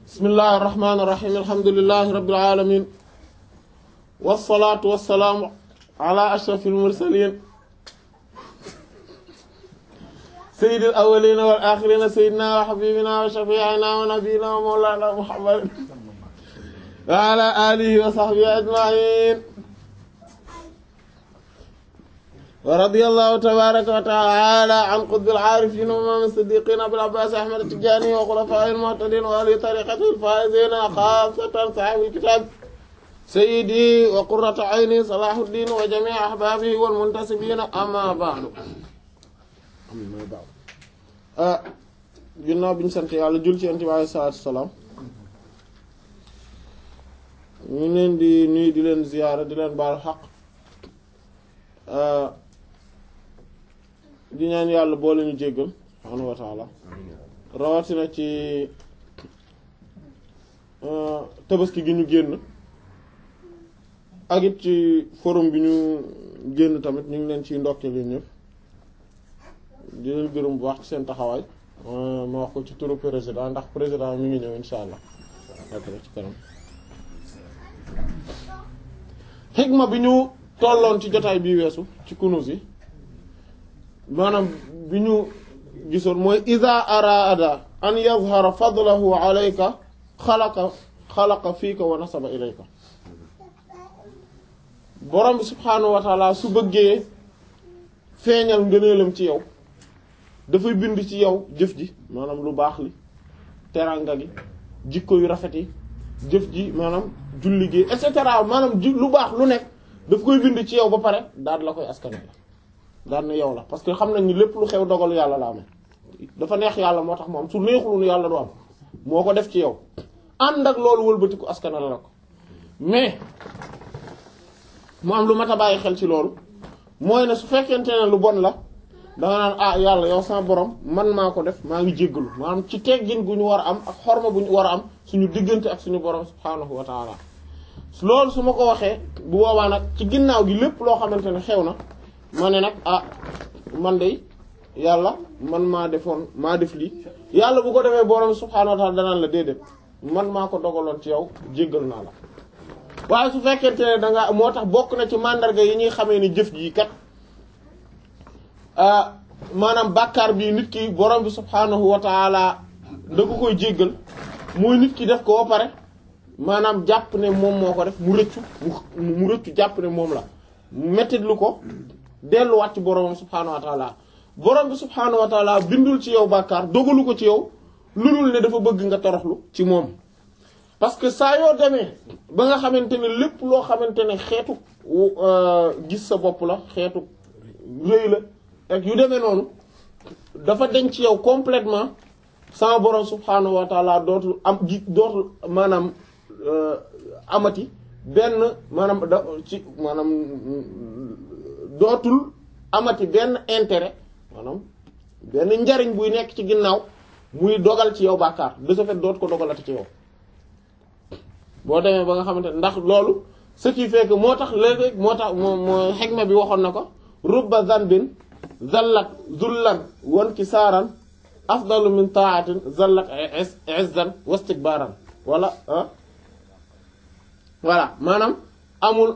bismillahi irrahmani irrahim alhamdulilahi rabbil alamin wasalaatu wasalaamu ala ashrafil mursalin sayyidil awwalina wal axirina sayyidina wa habibina wa shafiina wa nabiyina wa mawlana muhammadin wa ala alihi wa sahbihi ajmain wa radiyallahu tabaraka wa taala an qutbil aarifin wa imaam siddiqin abil abbaas ahmad tijaani wa xulafaa'il muhtadiin wa ahli tariiqatil faa'iziin xaassatan saahibil kitaab sayyidi wa qurratu ayni salaahuddin wa jamii ahbaabihi wal muntasibiin amma ba'du amma ba'du ah ginnaaw bi ñu sant yàlla jul ci Yonent bi alayhi salaatu wa salaam ñu leen di nuyu di leen ziyaara di leen baal xaq di ñaan yàlla boole ñu jéggal subhaanahu wa taala rawatina ci tabaski gi ñu génn ak it ci forum bi ñu génn tamit ñu ngi leen ciy ndokkee leen ñëpp di leen gërëm bu wax ci seen taxawaay ma wax ko ci turu président ndax président mi ngi ñëw insha allah après ci kanam xigma bi ñu tolloon ci jotaay bii weesu ci kunus yi maanaam bi ñu gisoon mooy ida araada an yazhara fadlahu alayka xalaqa xalaqa fiika wa nasaba ilayka borom bi subhaanahu wa taala su bëggee feeñal ngëneelam ci yow dafay bind ci yow jëf ji maanaam lu baax li teranga gi jikko yu rafet yi jëf ji maanaam julli gi et cetera maanaam ji lu baax lu nekk daf koy bind ci yow ba pare daal la koy askane la daal ne yow la parce que xam nañ ni lépp lu xew dogalu yàlla la amee dafa neex yàlla moo tax mu am su neexul nu yàlla du am moo ko def ci yow ànd ak loolu wëlbatiku askana la ko mais mu am lu mat a bàyyi xel ci loolu mooy ne su fekkente ne lu bon la danga naan ah yàlla yow sama borom man maa ko def maa ngi jéggalu maanaam ci teggin gu ñu war a am ak xorma bu ñu war a am suñu diggante ak suñu borom subhaanahu wa taala loolu su ma ko waxee bu boobaa nag ci ginnaaw gi lépp loo xamante ne xew na ma ne nag ah man de yàlla man maa defoon maa def lii yàlla bu ko defee borom subhaanahu wa taala danaan la déedéet man maa ko dogaloon ci yow jéggal naa la waaye su fekkente ne da nga moo tax bokk na ci mandarga yi ñuy xamee ni jëf jii kat maanaam bàkkaar bi nit ki borom bi subhaanahu wa taala da ko koy jéggal mooy nit ki def ko ba pare maanaam jàpp ne moom moo ko def mu rëccu mu rëccu jàpp ne moom la mettit lu ko delluwaat ci borom subhaanahu wa taala borom bi subhaanahu wa taala bindul ci yow bàkkaar dogalu ko ci yow lu dul ne dafa bëgg nga toroxlu ci moom parce que saa yoo demee ba nga xamante ne lépp loo xamante ne xeetu gis sa bopp la xeetu rëy la ak yu demee noonu dafa denc ci yow complètement sama borom subhaanahu wa taala dootul am gi dootul maanaam amati benn maanaam da ci maanaam dootul amati benn intérêt maanaam benn njariñ buy nekk ci ginnaaw muy dogal ci yow bàkkaar de ce fait dootu ko dogalati ci yow boo demee ba nga xamante ne ndax loolu ce qui fait que moo tax léeg-léeg moo tax moo moo xegma bi waxoon na ko rubba zanbin zallat zullan wan ki saaran afdalu min taatin zallat izzan wastikbaran wala ah voilà maanaam amul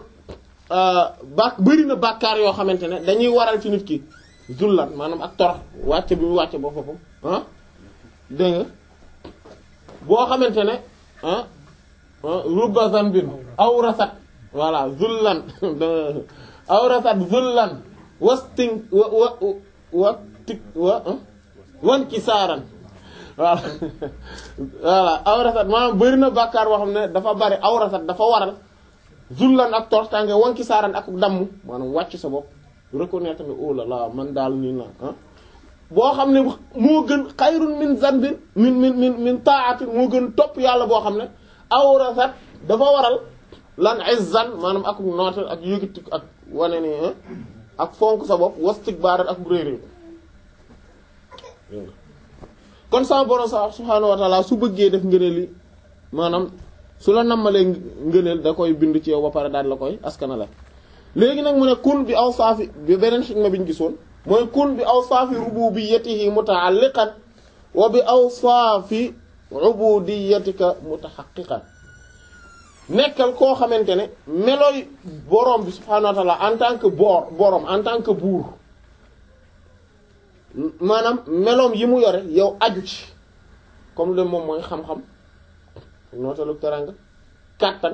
bak bëri na bàkkaar yoo xamante ne dañuy waral ci nit ki zullan maanaam ak torox wàcce bi mu wàcce ba foofu ah dégg nga boo xamante ne ah rubba zanbin awrasat voilà zullan awrasat zullan wastin wa wa wa tik wa wan ki saaran voilà voilà awrasat maanaam bëri na bàkkaar boo xam ne dafa bari awrasat dafa waral zullan ak tortange wan ki saaran ak damm maanaam wàcc sa bopp reconnaître ne oh là là man daal nii na ah boo xam ne moo gën xayrun min zanbin min min min min taatin moo gën topp yàlla boo xam ne awrasat dafa waral lan izzan maanaam ak nootal ak yëgati ak wane ni ak fonk sa bopp wastikbaaran ak réeréer kon sama borom sa subhaanahu wa taala su bëggee def ngëneel yi maanaam su la nammalee ngëneel da koy bind ci yow ba pare daal la koy askana la léegi nag mu ne kun bi awsaafi bi beneen xikma bi ñu gisoon mooy kun bi awsaafi rububiyyatihi muta'alliqan wa bi awsaafi ubudiyatika mutahaqqiqan nekkal koo xamante ne melooy borom bi subhaanahu wa ta'ala en tant que boor borom en tant que buur maanaam meloom yi mu yore yow aju ci comme le moom mooy xam-xam nootalu teranga kàttan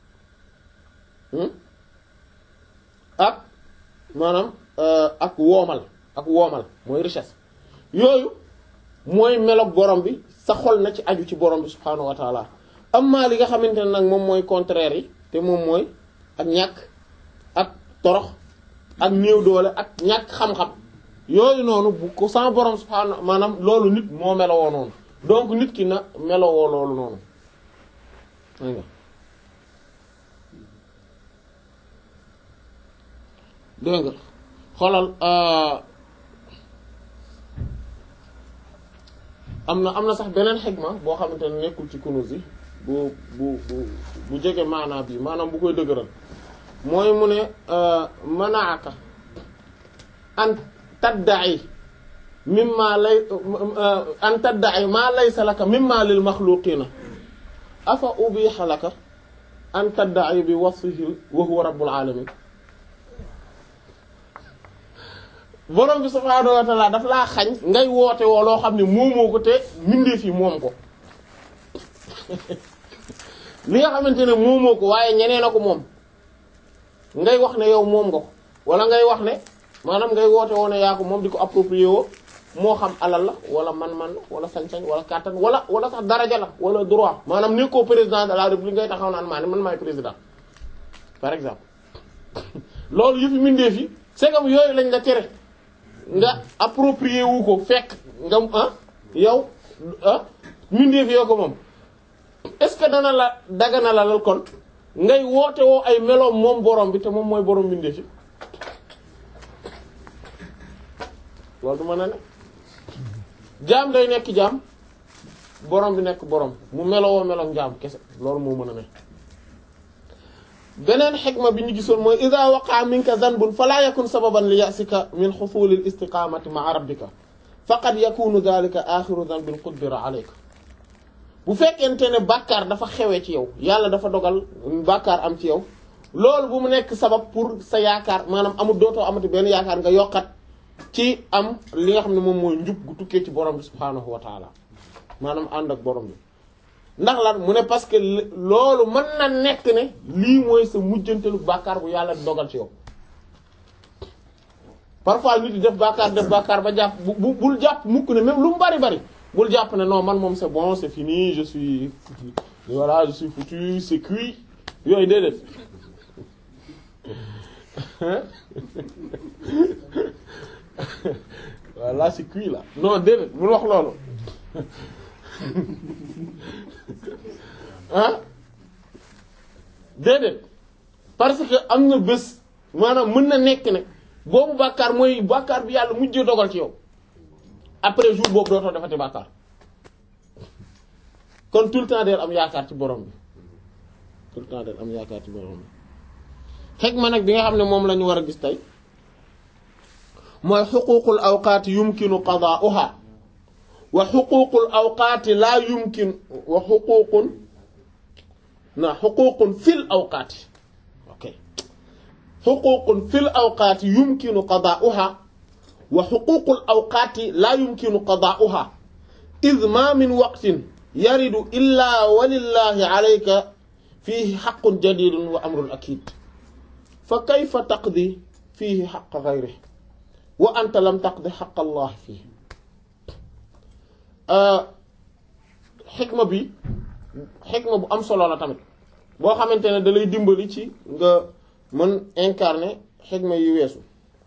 ak maanaam ak woomal ak woomal mooy richesse yooyu mooy meloog borom bi sa xol na ci aju ci borom bi subhaanahu wa taala amma li nga xamante ne nag moom mooy contraire yi te moom mooy ak ñàkk ak torox ak néew doole ak ñàkk xam-xam yooyu noonu bu ko sama borom subhaanahu maanaam loolu nit moo melowoo noonu donc nit ki na melowoo loolu noonu dégg nga xoolal am na am na sax beneen xigma boo xamante ne nekkul ci kunuz yi bu bu bu bu jege maanaa bi maanaam bu koy dëgëral mooy mu ne manaaka an tadda'i mimma lay an tadda'i ma laysa laka mimma lil makhluqina afa ubiha laka an tadda'i bi wasfihi wa huwa rabbul alamin borom bi subhaanahu wa ta'ala daf laa xañ ngay woote woo loo xam ne moomoo ko te mbindeef yi moom ko li nga xamante ne moomoo ko waaye ñeneen a ko moom ngay wax ne yow moom nga ko wala ngay wax ne maanaam ngay woote woo ne yaa ko moom di ko approprier woo moo xam alal la wala man-man la wala sañ-sañ wala kàttan wala wala sax daraja la wala droit maanaam ni ko président de la république ngay taxaw naan maa ne man maay président par exemple loolu yëfi mbindeef yi c'est comme yooyu lañ la tere nga approprié wu ko fekk nga ah yow ah mbindeef yoo ko moom est-ce que dana la dagana la lal kon ngay woote woo ay meloom moom borom bi te moom mooy borom mbindeef yi loolu du mën a ne jaam day nekk jaam borom bi nekk borom mu melowoo meloom jaam kese loolu moo mën a ne beneen xikma bi ñu gisoon mooy ida waqaa minka zanbun fala yakun sababan li yasika min xusulil istiqamati maa rabbika faqad yakunu dhalika axiru zanbin qudbira alayka bu fekkente ne bàkkaar dafa xewee ci yow yàlla dafa dogal bàkkaar am ci yow loolu bu mu nekk sabab pour sa yaakaar maanaam amul dootoo amati benn yaakaar nga yokkat ci am li nga xam ne moom mooy njub gu tukkee ci borom bi subhaanahu wa taala maanaam ànd ak borom bi ndax lan mu ne parce que loolu mën na nekk ne lii mooy sa mujjantelu bàkkaar bu yàlla dogal ci yow parfois nit di def bàkkaar def bàkkaar ba jàpp bu bul jàpp mukk ne même lu mu bari bari bul jàpp ne non man moom c'est bon c'est fini je suis voilà je suis foutu c'est cuit yooyu déedéet voilà c'est cuit là non déedéet bul wax loolu ah déedéet parce que am na bés maanaam mën na nekk ne boobu bàkkaar mooy bàkkaar bi yàlla mujjee dogal ci yow après jour boobu dootoo defati bàkkaar kon tout le temps del am yaakaar ci borom bi tout le temps del am yaakaar ci borom bi xeg ma nag bi nga xam ne moom la ñu war a gis tey mooy xuququl awqaati yumkinu qadaa'uha wa xuququl awqaati laa yumkin wa xuququn na xuququn fil awqaati ok xuququn fil awqaati yumkinu qadaa'uha wa xuququl awqaati laa yumkinu qadaa'uha id ma min waqtin yaridu illaa walillahi alayka fiihi xaqun jadidun wa amrun akid fa kayfa taqdi fiihi xaqa gayrihi wa anta lam taqdi xaqa allah fiihi xikma bi xikma bu am solo la tamit boo xamante ne da lay dimbali ci nga mën incarner xikma yu weesu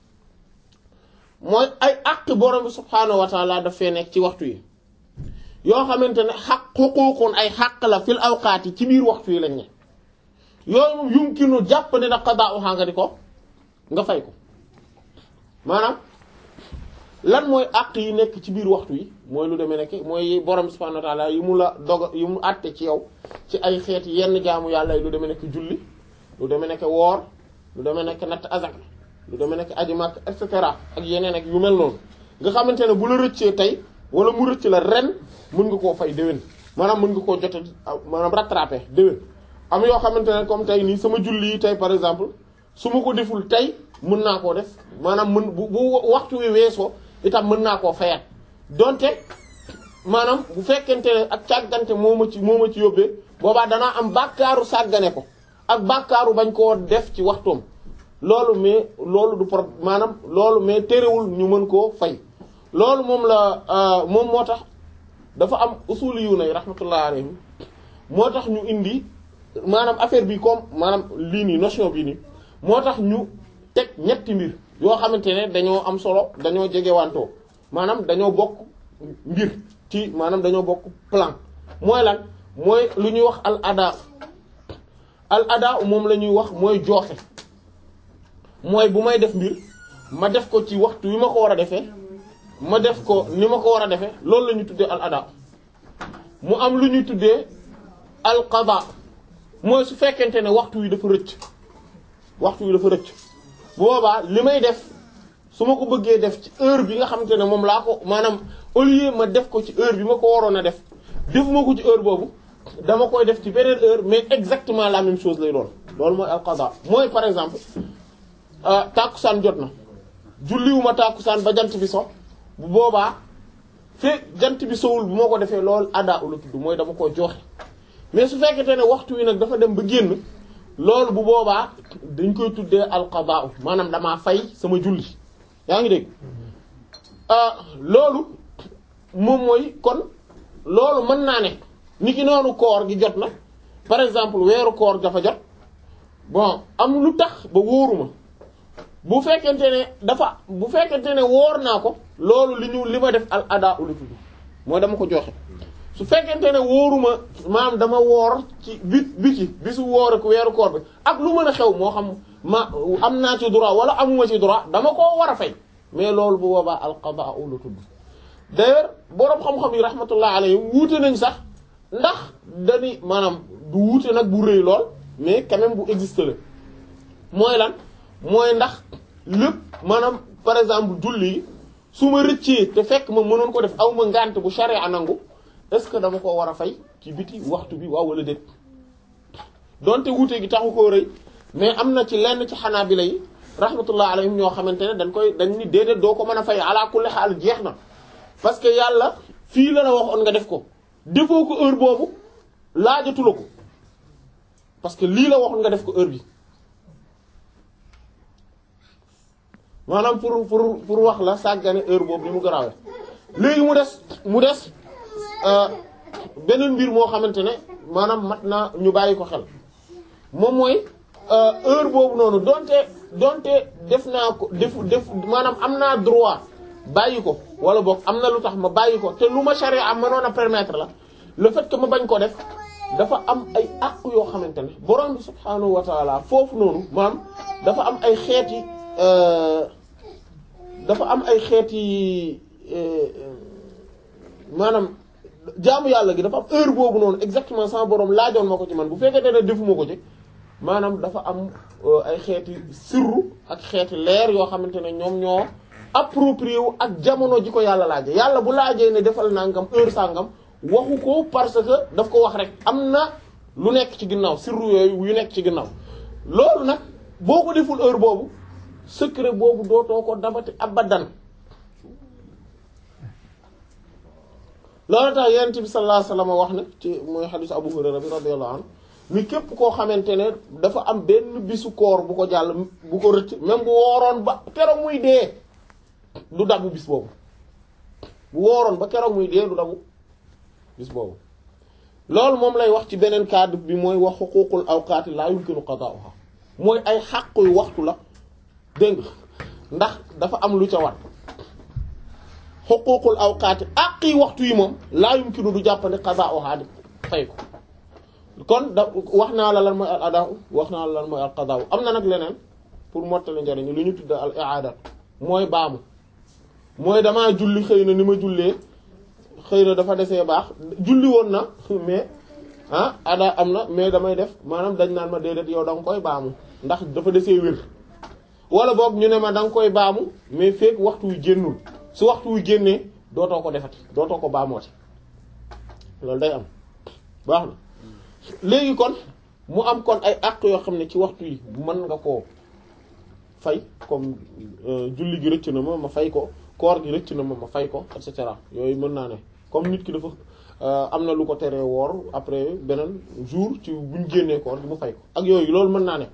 mooy ay àq borom bi subhaanahu wa taala daf fee nekk ci waxtu yi yoo xamante ne xaq xuquuqun ay xaq la fil awqaat yi ci biir waxtu yi lañ ne yooyu moom yumkinu jàpp ne na qadaa'uha nga di ko nga fay ko maanaam lan mooy àq yi nekk ci biir waxtu yi mooy lu demee nekk mooy borom subhaanahu wa ta'ala yi mu la dog yi mu àtte ci yow ci ay xeeti yenn jaamu yàlla yi lu demee nekk julli lu demee nekk woor lu demee nekk natt azak lu demee nekk aji makk et cetera ak yeneen ak yu mel noonu nga xamante ne bu la rëccee tey wala mu rëcc la ren mën nga koo fay déwén maanaam mën nga koo jote maanaam rattraper déwén am yoo xamante ne comme tey nii sama julli yi tey par exemple su ma ko deful tey mën naa koo def maanaam mën bu bu waxtu wi weesoo itam mën naa koo fayat donte maanaam bu fekkente ne ak càggante moo ma ci moo ma ci yóbbee boobaa danaa am bàkkaaru sàggane ko ak bàkkaaru bañ koo def ci waxtoom loolu mais loolu du pro maanaam loolu mais terewul ñu mën koo fay loolu moom la moom moo tax dafa am usuli yu nay rahmatullah alayhim moo tax ñu indi maanaam affaire bi comme maanaam lii nii notion bii nii moo tax ñu teg ñetti mbir yoo xamante ne dañoo am solo dañoo jegewantoo maanaam dañoo bokk mbir ci maanaam dañoo bokk plan mooy lan mooy lu ñuy wax al ada al ada moom la ñuy wax mooy jooxe mooy bu may def mbir ma def ko ci waxtu wi ma ko war a defee ma def ko ni ma ko war a defee loolu la ñuy tuddee al ada mu am lu ñuy tuddee al qada mooy su fekkente ne waxtu wi dafa rëcc waxtu wi dafa rëcc bu boobaa li may def su ma ko bëggee def ci heure bi nga xamante ne moom laa ko maanaam au lieu ma def ko ci heure bi ma ko waroon a def defuma ko ci heure boobu dama koy def ci beneen heure mais exactement la même chose lay doon loolu mooy al qada mooy par exemple tàkkusaan jot na julliwuma tàkkusaan ba jant bi so bu boobaa fekk jant bi sowul bu ma ko defee loolu ada u la tudd mooy dama ko joxe mais su fekkente ne waxtu wi nag dafa dem ba génn loolu bu boobaa dañ koy tuddee alqadaa maanaam damaa fay sama julli yaa ngi dégg loolu moom mooy kon loolu mën naa ne ni ki noonu koor gi jot na par exemple weeru koor dafa jot bon am lu tax ba wóoruma bu fekkente ne dafa bu fekkente ne woor naa ko loolu li ñu li ma def al adaa ula tudd mooy dama ko joxe su fekkente ne wóoruma maam dama woor ci bi biti bisu woor ak weeru koor bi ak lu mën a xew moo xam ma am naa ci droit wala amuma ci droit dama koo war a fay mais loolu bu boobaa al qadaa ula tudd d'ailleurs boroom xam-xam yi rahmatullah alayhim wuute nañ sax ndax dani maanaam du wuute nag bu rëy lool mais quand même bu existe la mooy lan mooy ndax lépp maanaam par exemple julli yi su ma rëccee te fekk ma mënoon ko def aw ma ngànt bu sharia nangu est-ce que dama ko war a fay ci biti waxtu bi waaw wala déet donte wuute gi taxu koo rëy mais am na ci lenn ci xanaabila yi rahmatullah alayhim ñoo xamante ne dañ koy dañ ni déedéet doo ko mën a fay ala kulli xaal jeex na parce que yàlla fii la la waxoon nga def ko defoo ko heure boobu laajatu la ko parce que lii la waxoon nga def ko heure bi maanaam pour pour pour wax la sàggane heure boobu ni mu garaawee léegi mu des mu des beneen mbir moo xamante ne maanaam mat na ñu bàyyi ko xel moom mooy heure boobu noonu donte donte def naa ko def def maanaam am naa droit bàyyi ko wala boog am na lu tax ma bàyyi ko te lu ma charia am mënoon a permettre la le fait que ma bañ ko def dafa am ay àq yoo xamante ne borom bi subhaanahu wa taala foofu noonu maanaam dafa am ay xeeti dafa am ay xeeti maanaam jaamu yàlla gi dafa am heure boobu noonu exactement sama borom laajoon ma ko ci man bu fekkee ne defuma ko ci maanaam dafa am ay xeeti sirru ak xeeti leer yoo xamante ne ñoom ñoo approprié wu ak jamono ji ko yàlla laaje yàlla bu laajee ne defal nangam heure sàngam waxu ko parce que daf ko wax rek am na lu nekk ci ginnaaw sirru yooyu yu nekk ci ginnaaw loolu nag boo ko deful heure boobu secret boobu dootoo ko dabati abadan loolu tax yonent bi sallallahu alayhi wasallam wax ne ci mooy xadiis Abu Hurayra bi radiyallahu anhu ni képp koo xamante ne dafa am benn bisu koor bu ko jàll bu ko rëcc même bu wooroon ba keroog muy dee du dabu bis boobu bu wooroon ba keroog muy dee du dabu bis boobu loolu moom lay wax ci beneen cadre bi mooy wax xuquuqul awqaati laa yumkinu qadaa'uha mooy ay xàqu yu waxtu la dégg ndax dafa am lu ca wat xuquuqul awqaati àqi waxtu yi moom laa yumkinu du jàppandi qadaa'uha di fay ko kon da wax naa la lan mooy al adaa wax naa la lan mooy al qadaa am na nag leneen pour mottali njariñ lu ñu tudd al i'aada mooy baamu mooy damaa julli xëy na ni ma jullee xëy na dafa desee baax julli woon na mais ah ada am na mais damay def maanaam dañ naan ma déedéet yow da nga koy baamu ndax dafa desee wér wala boog ñu ne ma da nga koy baamu mais fekk waxtu wu génnul su waxtu wu génnee dootoo ko defati dootoo ko baamooti loolu day am baax na léegi kon mu am kon ay àq yoo xam ne ci waxtu yi mën nga koo fay comme julli gi rëcc na ma ma fay ko koor gi rëcc na ma ma fay ko et cetera yooyu mën naa ne comme nit ki dafa am na lu ko teree woor après beneen jour ci buñ génnee koor gi mu fay ko ak yooyu loolu mën naa ne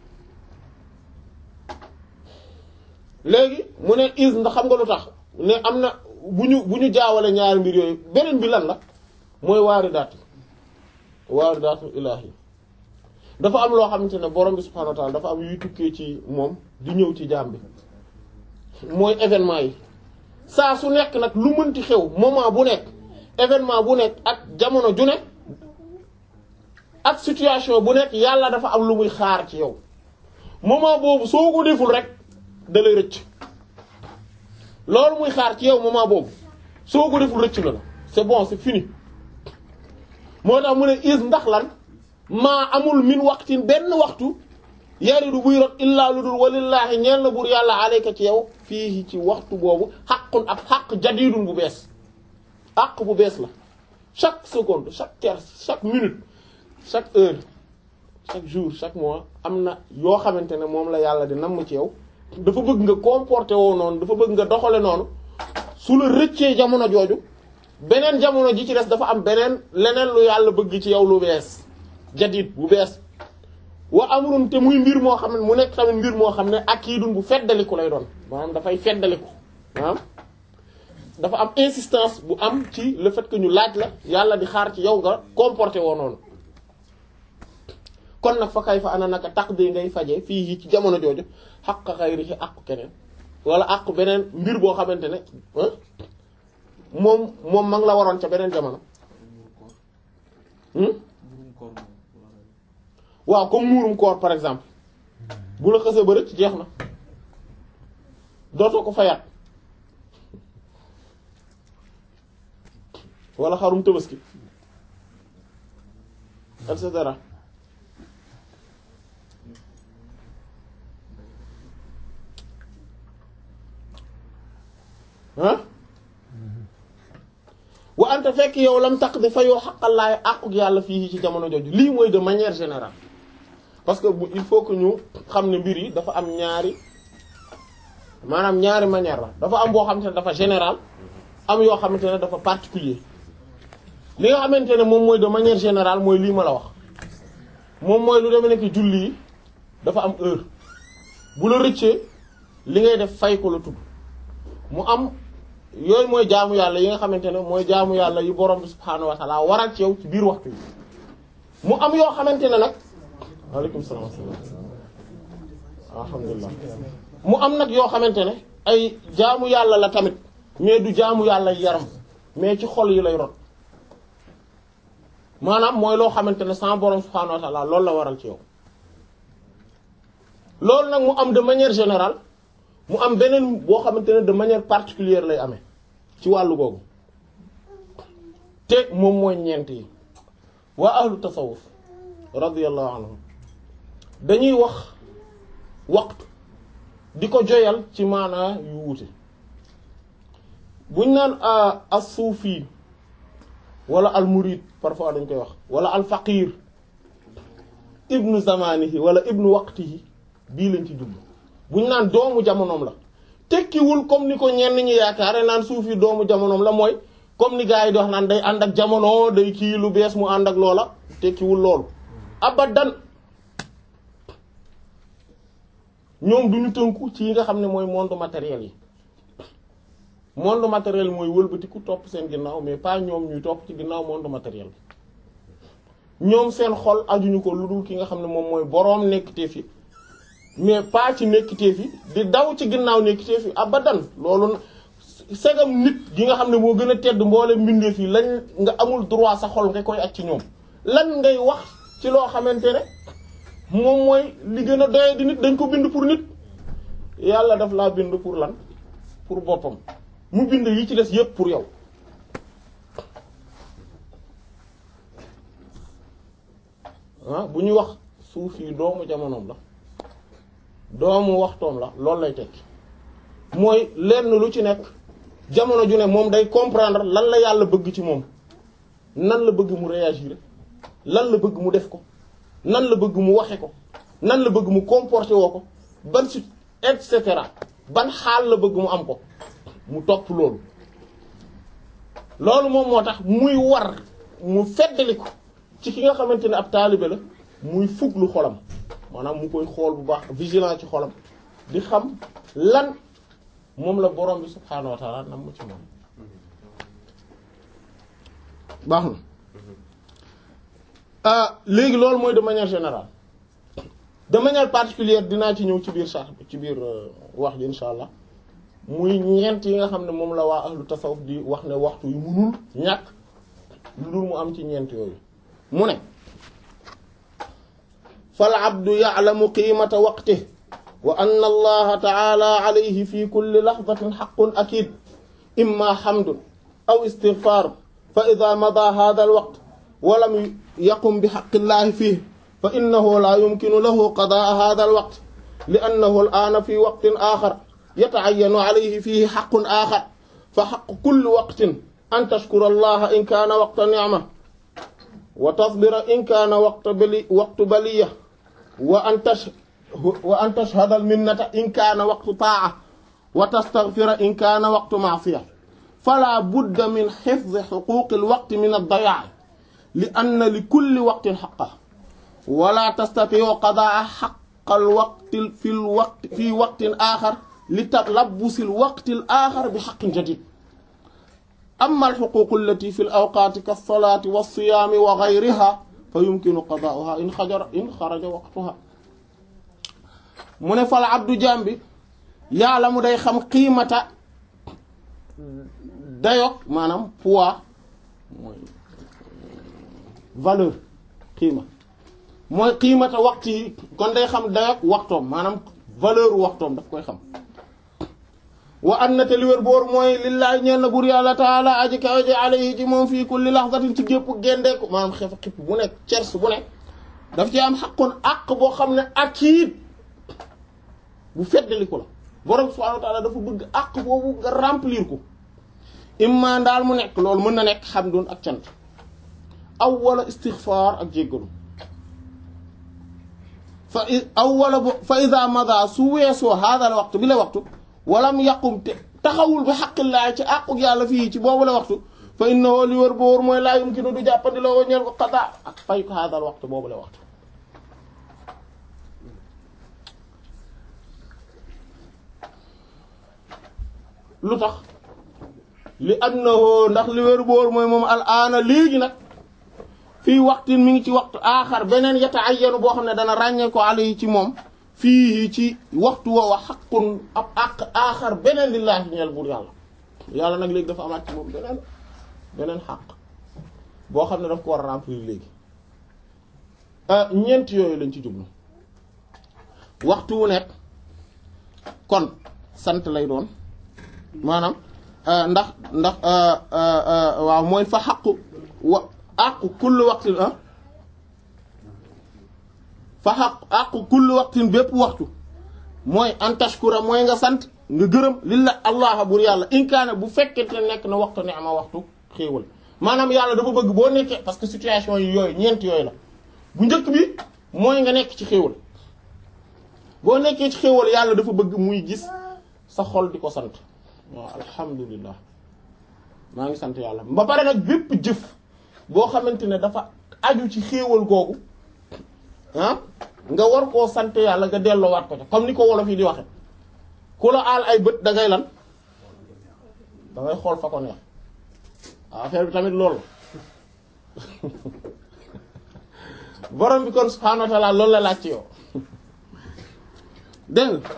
léegi mu ne is ndax xam nga lu tax ne am na bu ñu bu ñu jaawale ñaari mbir yooyu beneen bi lan la mooy waaridaat waaridaatu ilaahi dafa am loo xamante ne borom bi subhaanahu wa ta'ala dafa am yuy tukkee ci moom di ñëw ci jaam bi mooy événement yi saa su nekk nag lu mënti xew moment bu nekk événement bu nekk ak jamono ju nekk ak situation bu nekk yàlla dafa am lu muy xaar ci yow moment boobu soo ko deful rek da lay rëcc loolu muy xaar ci yow moment boobu soo ko deful rëcc na la c'est bon c'est fini moo tax mu ne is ndax lan maa amul min waxtin benn waxtu yaridu buy rot illaa lu dul walillaahi ñeel na buur yàlla alayka ci yow fii ci waxtu boobu xaqun ab xaq jadidun bu bees xaq bu bees la chaque seconde chaque quart chaque minute chaque heure chaque jour chaque mois am na yoo xamante ne moom la yàlla di namm ci yow dafa bëgg nga comporter woo noonu dafa bëgg nga doxale noonu su la rëccee jamono jooju beneen jamono ji ci des dafa am beneen leneen lu yàlla bëgg ci yow lu bees jadid bu bees wa amrun te muy mbir moo xam ne mu nekk tamit mbir moo xam ne ak kii dun bu feddaliku lay doon maanaam dafay feddaliku maanaam dafa am insistance bu am ci le fait que ñu laaj la yàlla di xaar ci yow nga comporter woo noonu kon nag fa kay fa ana naka taq de ngay faje fii ci jamono jooju xaq xayri ci àqu keneen wala àqu beneen mbir boo xamante ne moom moom ma ngi la waroon ca beneen jamono waaw comme muurum koor par exemple bu la xësee ba rëcc jeex na dootoo ko fayaat wala xarum tabaski et cetera ah wa anta fekk yow lam taq di fayoo xaqalaay àquk yàlla fii ci jamono jooju lii mooy de manière générale parce que il faut que ñu xam ne mbir yi dafa am ñaari maanaam ñaari manière la dafa am boo xamante ne dafa général am yoo xamante ne dafa particulier li nga xamante ne moom mooy de manière générale mooy lii ma la wax moom mooy lu demee nekk julli yi dafa am heure bu la rëccee li ngay def fay ko la tudd mu am yooyu mooy jaamu yàlla yi nga xamante ne mooy jaamu yàlla yi borom bi subhaanahu wa ta'ala waral ci yow ci biir waxtu yi mu am yoo xamante ne nag waaleykum salaam alhamdulilah mu am nag yoo xamante ne ay jaamu yàlla la tamit mais du jaamu yàlla yaram mais ci xol yi lay rot maanaam mooy loo xamante ne sans borom subhaanahu wa ta'ala loolu la waral ci yow loolu nag mu am de manière générale mu am beneen boo xamante ne de manière particulière lay amee ci wàllu googu te moom mooy ñeent yi waa ahlu tasawuf radiyallahu anhum dañuy wax waxtu di ko joyal ci maanaa yu wuute buñ naan as-suufi wala al-murid parfois dañ koy wax wala al-faqir ibnu zamanihi wala ibnu waqtihi bii lañ ci jublu buñ naan doomu jamonoom la tekkiwul comme ni ko ñenn ñi yaakaare naan suufi doomu jamonoom la mooy comme ni gars yi di wax naan day ànd ak jamono day kii lu bees mu ànd ak loola tekkiwul loolu abadan ñoom duñu tënku ci yi nga xam ne mooy monde matériel yi monde matériel mooy wëlbatiku topp seen ginnaaw mais pas ñoom ñuy topp ci ginnaaw monde matériel bi ñoom seen xol ajuñu ko lu dul ki nga xam ne moom mooy boroom nekkitee fi mais pas ci nekkitee fi di daw ci ginnaaw nekkitee fi abadan loolu segam nit gi nga xam ne moo gën a tedd mboole mbindeef yi lañ nga amul droit sa xol nga koy ak ci ñoom lan ngay wax ci loo xamante ne moom mooy li gën a doye di nit dañ ko bind pour nit yàlla daf laa bind pour lan pour boppam mu bind yi ci des yépp pour yow ah bu ñuy wax suuf yi doomu jamonoom la doomu waxtoom la loolu lay tekki mooy lenn lu ci nekk jamono ju ne moom day comprendre lan la yàlla bëgg ci moom nan la bëgg mu réagir lan la bëgg mu def ko nan la bëgg mu waxe ko nan la bëgg mu comporté woo ko ban suite et cetera ban xaal la bëgg mu am ko mu topp loolu loolu moom moo tax muy war mu feddali ko ci ki nga xamante ne ab taalibe la muy fuglu xolam maanaam mu koy xool bu baax vigilant ci xolam di xam lan moom la borom bi subhaanahu wa taala nam mu ci moom baax na ah léegi loolu mooy de manière générale de manière particulière dinaa ci ñëw ci biir sax ci biir wax ji insha allah muy ñeent yi nga xam ne moom la waa ahlu tasawuf di wax ne waxtu yu munul ñàkk lu dul mu am ci ñeent yooyu mu ne fal abdu ya'lamu qiimata waqtihi wa anna allaha ta'ala alayhi fi kulli lahzatin haqqun akid imma hamdun aw istighfar fa idha mada hadha al waqt wa lam yaqum bi haqqi llahi fihi fa innahu la yumkinu lahu qadaa hadha al waqt li'annahu al ana fi waqtin akhar yata'ayyanu alayhi fihi haqqun akhar fa haqqu kulli waqtin an tashkura allaha in kana waqta ni'ma wa tasbira in kana waqta bali waqtu baliya wa an tash wa an tashhada al minnata in kana waqtu ta'a wa tastaghfira in kana waqtu ma'siyah fala budda min hifdhi huquq al waqt min ad-daya' li anna li kulli waqtin haqqan wa la tastati'u qada'a haqq al waqt fi al waqt fi waqtin akhar li talabbus al waqt al akhar bi haqqin jadid amma al huquq allati fi al awqat ka as-salati was-siyam wa ghayriha fa yumkinu qada'uha in xajara in xaraja waqtuha mu ne fal abdu jambi yàlla mu day xam qiimata dayok maanaam poids mooy valeur qiima mooy qiimata waxtu yi kon day xam dayok waxtoom maanaam valeur waxtoom daf koy xam wa an na te li wér boor mooy lillahi ñeen na bur yàlla taala aji kaw ji alayhi ci moom fii kulli lahzatin ci gépp géndeeku maanaam xef xipp bu nekk cers bu nekk daf ci am xaqoon àq boo xam ne akiid bu feddaliku la borom subhanahu wa ta'ala dafa bëgg àq boobu nga remplir ko imma daal mu nekk loolu mën na nekk hamdun ak cant aw wala istighfar ak jéggalu fa aw wala fa ida mada su weesoo hada la waxtu bi la waxtu walam yaqum te taxawul bi xaqillaa ci àquk yàlla fii ci boobu la waxtu fa innahu li wër boor mooy laa yumkinu du jàppandi la woo ñeel ko xadaa ak fay ko hada la waxtu boobu la waxtu lu tax li annahu ndax li wér boor mooy moom al aana léegi nag fii waxtin mi ngi ci waxtu aaxar beneen yata ayyanu boo xam ne dana ràññee ko alayhi ci moom fii ci waxtu woowa xaqun ab àq aaxar beneen lillaahi ñeel buur yàlla yàlla nag léegi dafa amaat ci moom beneen beneen xaq boo xam ne daf ko war a remplir léegi ñeent yooyu lañ ci jublu waxtu wu nekk kon sant lay doon maanaam ndax ndax waaw mooy fa xaqu wa àqu kulli waxtin ah fa xaq àqu kulli waxtin bépp waxtu mooy an tashkura mooy nga sant nga gërëm lilla allah bur yàlla inkaane bu fekkente nekk na waxtu ne ama waxtu xéewal maanaam yàlla dafa bëgg boo nekkee parce que situation yi yooyu ñeent yooyu la bu njëkk bi mooy nga nekk ci xéewal boo nekkee ci xéewal yàlla dafa bëgg muy gis sa xol di ko sant waaw alhamdulillah maa ngi sant yàlla ba pare nag bépp jëf boo xamante ne dafa aju ci xéewal googu ah nga war koo sant yàlla nga delloowaat ko ca comme ni ko wolof yi di waxe ku la aal ay bët da ngay lan da ngay xool fa ko neex affaire bi tamit loolu borom bi kon subhaanahu wa ta'ala loolu la laaj ci yow dégg nga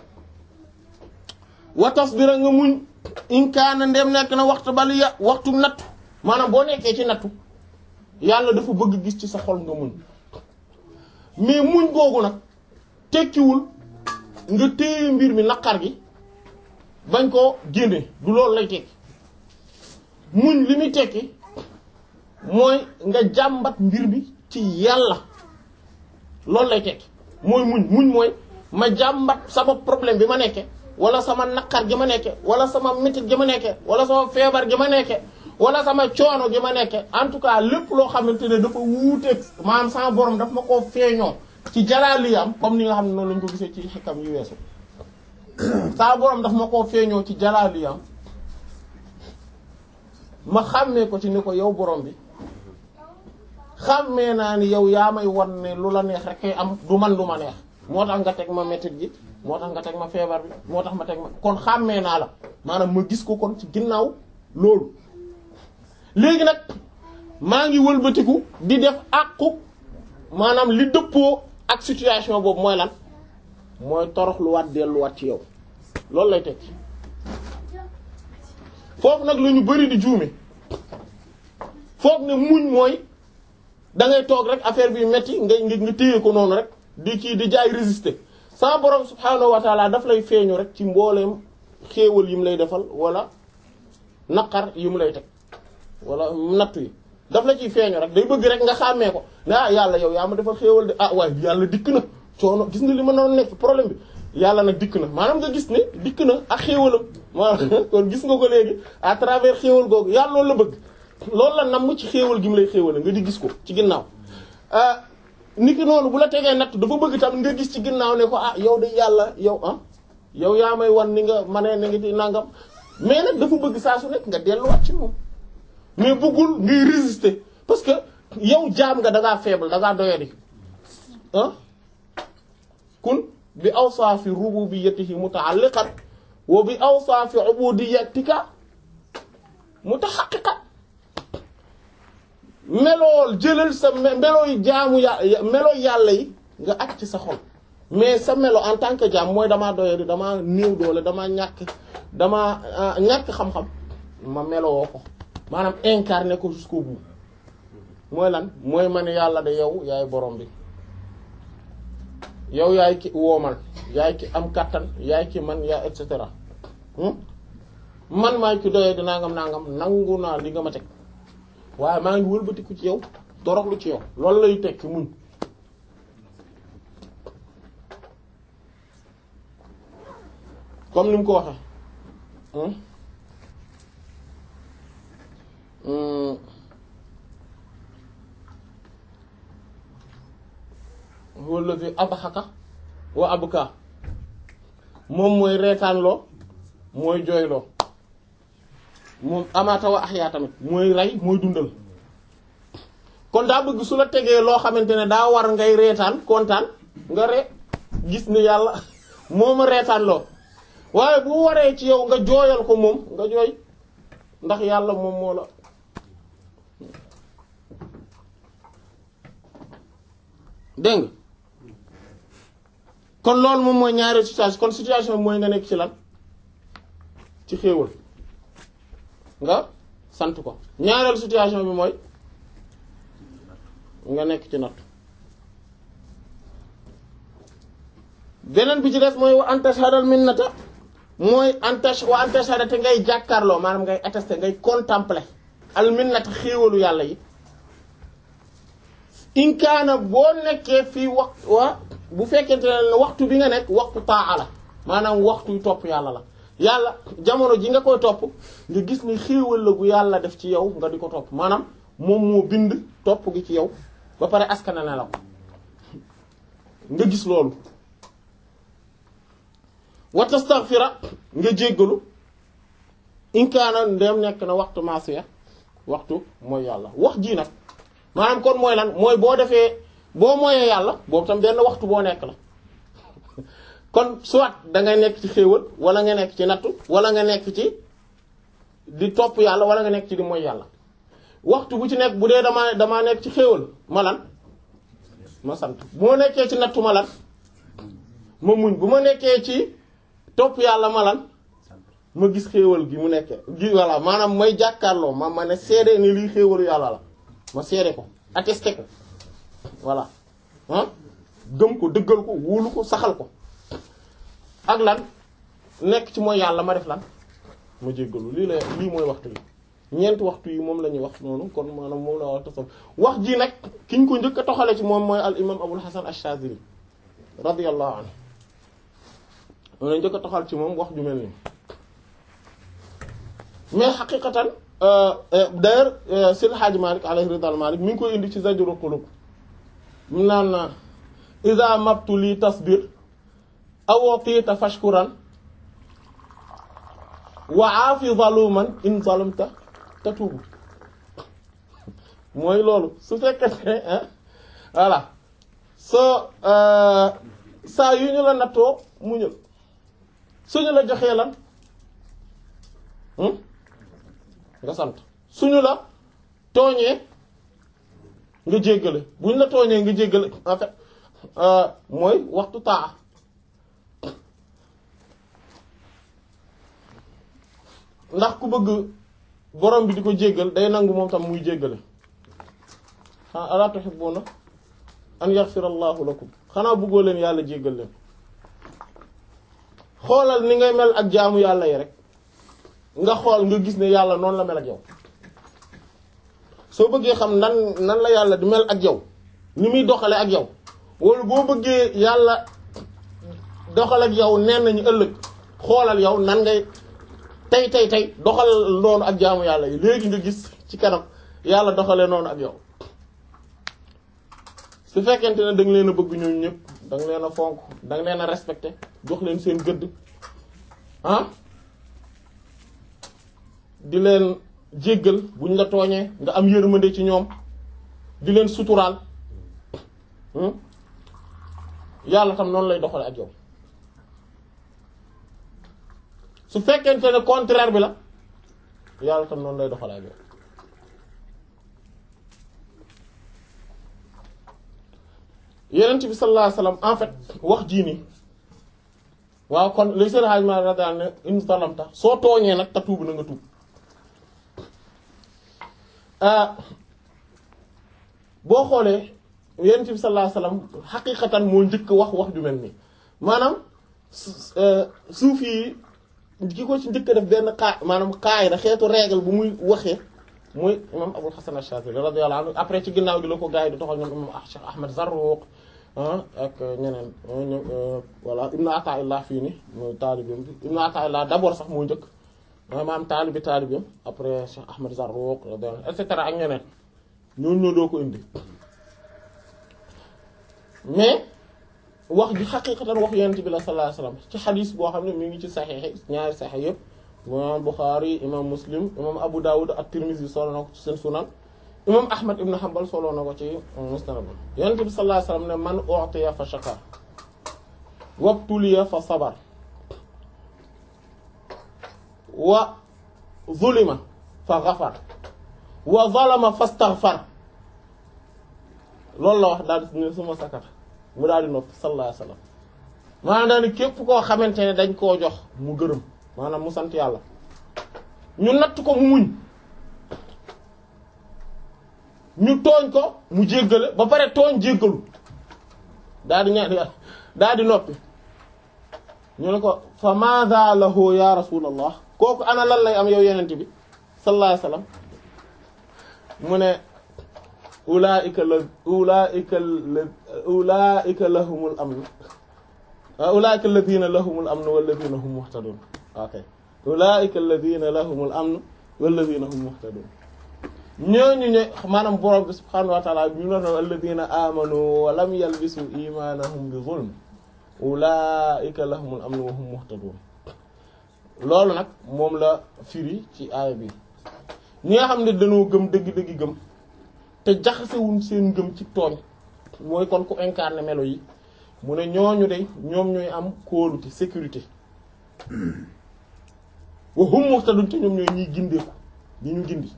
wa tasbira nga muñ in kaana ndem nekk na waxtu baliya waxtu nattu maanaam boo nekkee ci nattu yàlla dafa bëgg gis ci sa xol nga muñ mais muñ googu nag tekkiwul nga téye mbir mi naqar gi bañ koo génne du loolu lay tekki muñ li muy tekki mooy nga jàmbat mbir bi ci yàlla loolu lay tekki mooy muñ muñ mooy ma jàmbat sama problème bi ma nekke wala sama naqar gi ma nekke wala sama métit gi ma nekke wala sama feebar gi ma nekke wala sama coono gi ma nekke en tout cas lépp loo xamante ne dafa wuuteeg maanaam sama borom daf ma koo feeñoo ci jalaaliyam comme ni nga xam ne noonu lañ ko gisee ci xikam yu weesu sama borom daf ma koo feeñoo ci jalaaliyam ma xàmmee ko ci ni ko yow borom bi xàmmee naa ni yow yaa may wan ne lu la neex rek kay am du man du ma neex moo tax nga teg ma métit gi moo tax nga teg ma feebar bi moo tax ma teg ma kon xàmmee naa la maanaam ma gis ko kon ci ginnaaw loolu léegi nag maa ngi wëlbatiku di def àqu maanaam li dëppoo ak situation boobu mooy lan mooy toroxluwaat delluwaat ci yow loolu lay tekki foofu nag la ñu bari di juume foog ne muñ mooy da ngay toog rek affaire bi metti nga nga téye ko noonu rek di kii di jaay résister sa borom subhaanahu wa taala daf lay feeñu rek ci mbooleem xéewal yi mu lay defal wala naqar yi mu lay teg wala nattu yi daf la ciy feeñu rek day bëgg rek nga xàmmee ko ne ah yàlla yow yaa ma defal xéewal de ah waaye yàlla dikk na coono gis nga li ma noonu nekk problème bi yàlla nag dikk na maanaam nga gis ne dikk na ak xéewalam maanaam kon gis nga ko léegi à travers xéewal googu yàlla loolu la bëgg loolu la namm ci xéewal gi mu lay xéewale nga di gis ko ci ginnaaw ni ki noonu bu la tegee natt dafa bëgg tam nga gis ci ginnaaw ne ko ah yow de yàlla yow ah yow yaa may wan ni nga ma ne ni nga ci nangam mais nag dafa bëgg saa su nekk nga delluwaat ci moom mais bëggul ngay résister parce que yow jaam nga da ngaa faible da ngaa doyadi ah kun bi awsaafi rububiyyatihi muta'alliqan wa bi awsaafi ubudiyyatika mutahaqqiqan melool jëlal sa melooy jaamu yà melooy yàlla yi nga aj ci sa xol mais sa melo en tant que jaam mooy damaa doyadi damaa néew doole damaa ñàkk damaa ñàkk xam-xam ma melowoo ko maanaam incarné ko jusqu'au bout mooy lan mooy man yàlla de yow yaay borom bi yow yaay ki woomal yaay ki am kàttan yaay ki man yaa et cetera man maay ki doyee di nangam nangam nangu naa li nga ma teg waaye maa ngi wëlbatiku ci yow toroxlu ci yow loolu lay tekki muñ comme ni mu ko waxee huwa allazi adhaka wa abka moom mooy reetaanloo mooy jooyloo moom amaata wa ahya tamit mooy rey mooy dundal kon daa bëgg su la tegee loo xamante ne daa war ngay reetaan kontaan nga re gis ni yàlla mooma reetaan loo waaye bu waree ci yow nga jooyal ko moom nga jooy ndax yàlla moom moo la dégg nga kon loolu moom mooy ñaari situation kon situation bi mooy nga nekk ci lan ci xéewal nga sant ko ñaareelu situation bi mooy nga nekk ci natt beneen bi ci des mooy wa antashadal minnata mooy antash wa antashada te ngay jàkkaarloo maanaam ngay attester ngay contempler al minnata xéewalu yàlla yi inkaana boo nekkee fii wax wa bu fekkente ne waxtu bi nga nekk waxtu taa la maanaam waxtu topp yàlla la yàlla jamono ji nga koy topp nga gis ni xéewal la gu yàlla def ci yow nga di ko topp maanaam moom moo bind topp gi ci yow ba pare askana ne la ko nga gis loolu wa tastaghfira nga jéggalu inkaana ndem nekk na waxtu maasiya waxtu mooy yàlla wax ji nag maanaam kon mooy lan mooy boo defee boo moyee yàlla boobu tam benn waxtu boo nekk la kon soit da ngay nekk ci xéewal wala nga nekk ci nattu wala nga nekk ci di topp yàlla wala nga nekk ci di mooy yàlla waxtu bu ci nekk bu dee damaa damaa nekk ci xéewal ma lan ma sant bu ma nekkee ci nattu ma lan ma muñ bu ma nekkee ci topp yàlla ma lan ma gis xéewal gi mu nekkee gi voilà maanaam may jàkkaarloo ma ma ne seede ni lii xéewalu yàlla la ma seede ko attesté ko voilà ah gëm ko dëggal ko wóolu ko saxal ko ak lan nekk ci mooy yàlla ma def lan ma jéggalu lii la lii mooy waxtu yi ñeenti waxtu yi moom la ñuy wax noonu kon maanaam moom la wax tasam wax ji nag ki ñu ko njëkk a toxale ci moom mooy al imam abul hasan ash-shazili radiyallahu anhu moom la njëkk a toxal ci moom wax ju mel nii mais xaqiqatan d'ailleurs Seydi Hadji Malick alayhi ridal Malick mi ngi koy indi ci Zajrul Qulub mu naan iza mabtuli tasbir aw tiita fashkuran wa aafi zaluman in zalamta tatubu mooy loolu su fekkente voilà soo saa yu ñu la nattoo muñal suñu la joxee lan nga sant suñu la tooñee nga jéggale buñ la tooñee nga jéggale en fait mooy waxtu taa ndax ku bëgg borom bi di ko jéggal day nangu moom tam muy jéggale xanaa alaa tuhibbuna an yaghfirallahu lakum xanaa bëggoo leen yàlla jéggal leen xoolal ni ngay mel ak jaamu yàlla yi rek nga xool nga gis ne yàlla noonu la mel ak yow soo bëggee xam nan nan la yàlla di mel ak yow ni muy doxale ak yow wala boo bëggee yàlla doxal ak yow nen nañu ëllëg xoolal yow nan ngay tey tey tey doxal noonu ak jaamu yàlla yi léegi nga gis ci kanam yàlla doxalee noonu ak yow su fekkente ne da nga leen a bëgg ñoom ñëpp da nga leen a fonk da nga leen a respecté jox leen seen gëdd ah di leen jéggal buñ la tooñee nga am yërmande ci ñoom di leen suturaal yàlla tam noonu lay doxale ak yow su fekkente ne contraire bi la yàlla tam noonu lay doxale ak yow yenent bi sallallahu alayhi wasallam en fait wax jii nii waaw kon li seen xaaj ma radiyallahu anhu ne in zalamta soo tooñee nag ta tuub na nga tuub boo xoolee yenent bi sallallahu alayhi wasallam xaqiqatan moo njëkk wax wax ju mel nii maanaam suuf yi ki ko ci njëkk def benn xaa maanaam xaay da xeetu règle bu muy waxee muy imam Abul Hasan Ash-Shazili radiyallahu anhu après ci ginnaaw gi la ko gars yi di toxal ñoom imam Cheikh Ahmed Zarruq ak ñeneen ñoom voilà Ibn Ata'illah fii ni mooy taalibeem bi Ibn Ata'illah d'abord sax moo njëkk maanaam taalibi taalibeem après Cheikh Ahmed Zarruq radiyallahu anhu et cetera ak ñeneen ñooñu ñoo doo ko indi mais wax ji xaqiqatan wax yonent bi la sallallahu alayhi wasallam ci xadis boo xam ne mi ngi ci saxiix ñaari saxiix yëpp imam Bukhari imam Muslim imam Abu Dawud ak Tirmidhi solo na ko ci seen sunan imam Ahmad ibn Hanbal solo na ko ci musnad yonent bi sallallahu alayhi wasallam ne man u'tiya fa shakar wabtuliya fa sabar wa zulima fa ghafar wa zalama fastaghfar loolu la wax daal di ne suma sakata mu daal di noppi sallallahu alayhi wasallam maanaam daal ni képp koo xamante ne dañ koo jox mu gërëm maanaam mu sant yàlla ñu natt ko mu muñ ñu tooñ ko mu jéggale ba pare tooñ jéggalu daal di ñaan daal di noppi ñu ne ko fa madha lahu ya rasulallah kooku ana lan lay am yow yenente bi sallallahu alayhi wasallam mu ne ulaika la ulaika la ulaika lahumul amn ulaika alladhina lahumul amn walladhina hum muhtadun ok ulaika alladhina lahumul amn walladhina hum muhtadun ñooñu ñe maanaam borom bi subhanahu wa ta'ala bi ñu ne alladhina amanu wa lam yalbisu imanahum bi zulm ulaika lahumul amn wa hum muhtadun loolu nag moom la firi ci aaya bi ñi nga xam ne dañoo gëm dëgg-dëgg gëm te jaxasewuñ seen ngëm ci tooñ mooy kon ku incarné melo yi mu ne ñooñu de ñoom ñooy am kóolute sécurité wa hum muhtadun te ñoom ñooy ñiy gindeeku ñi ñu gindi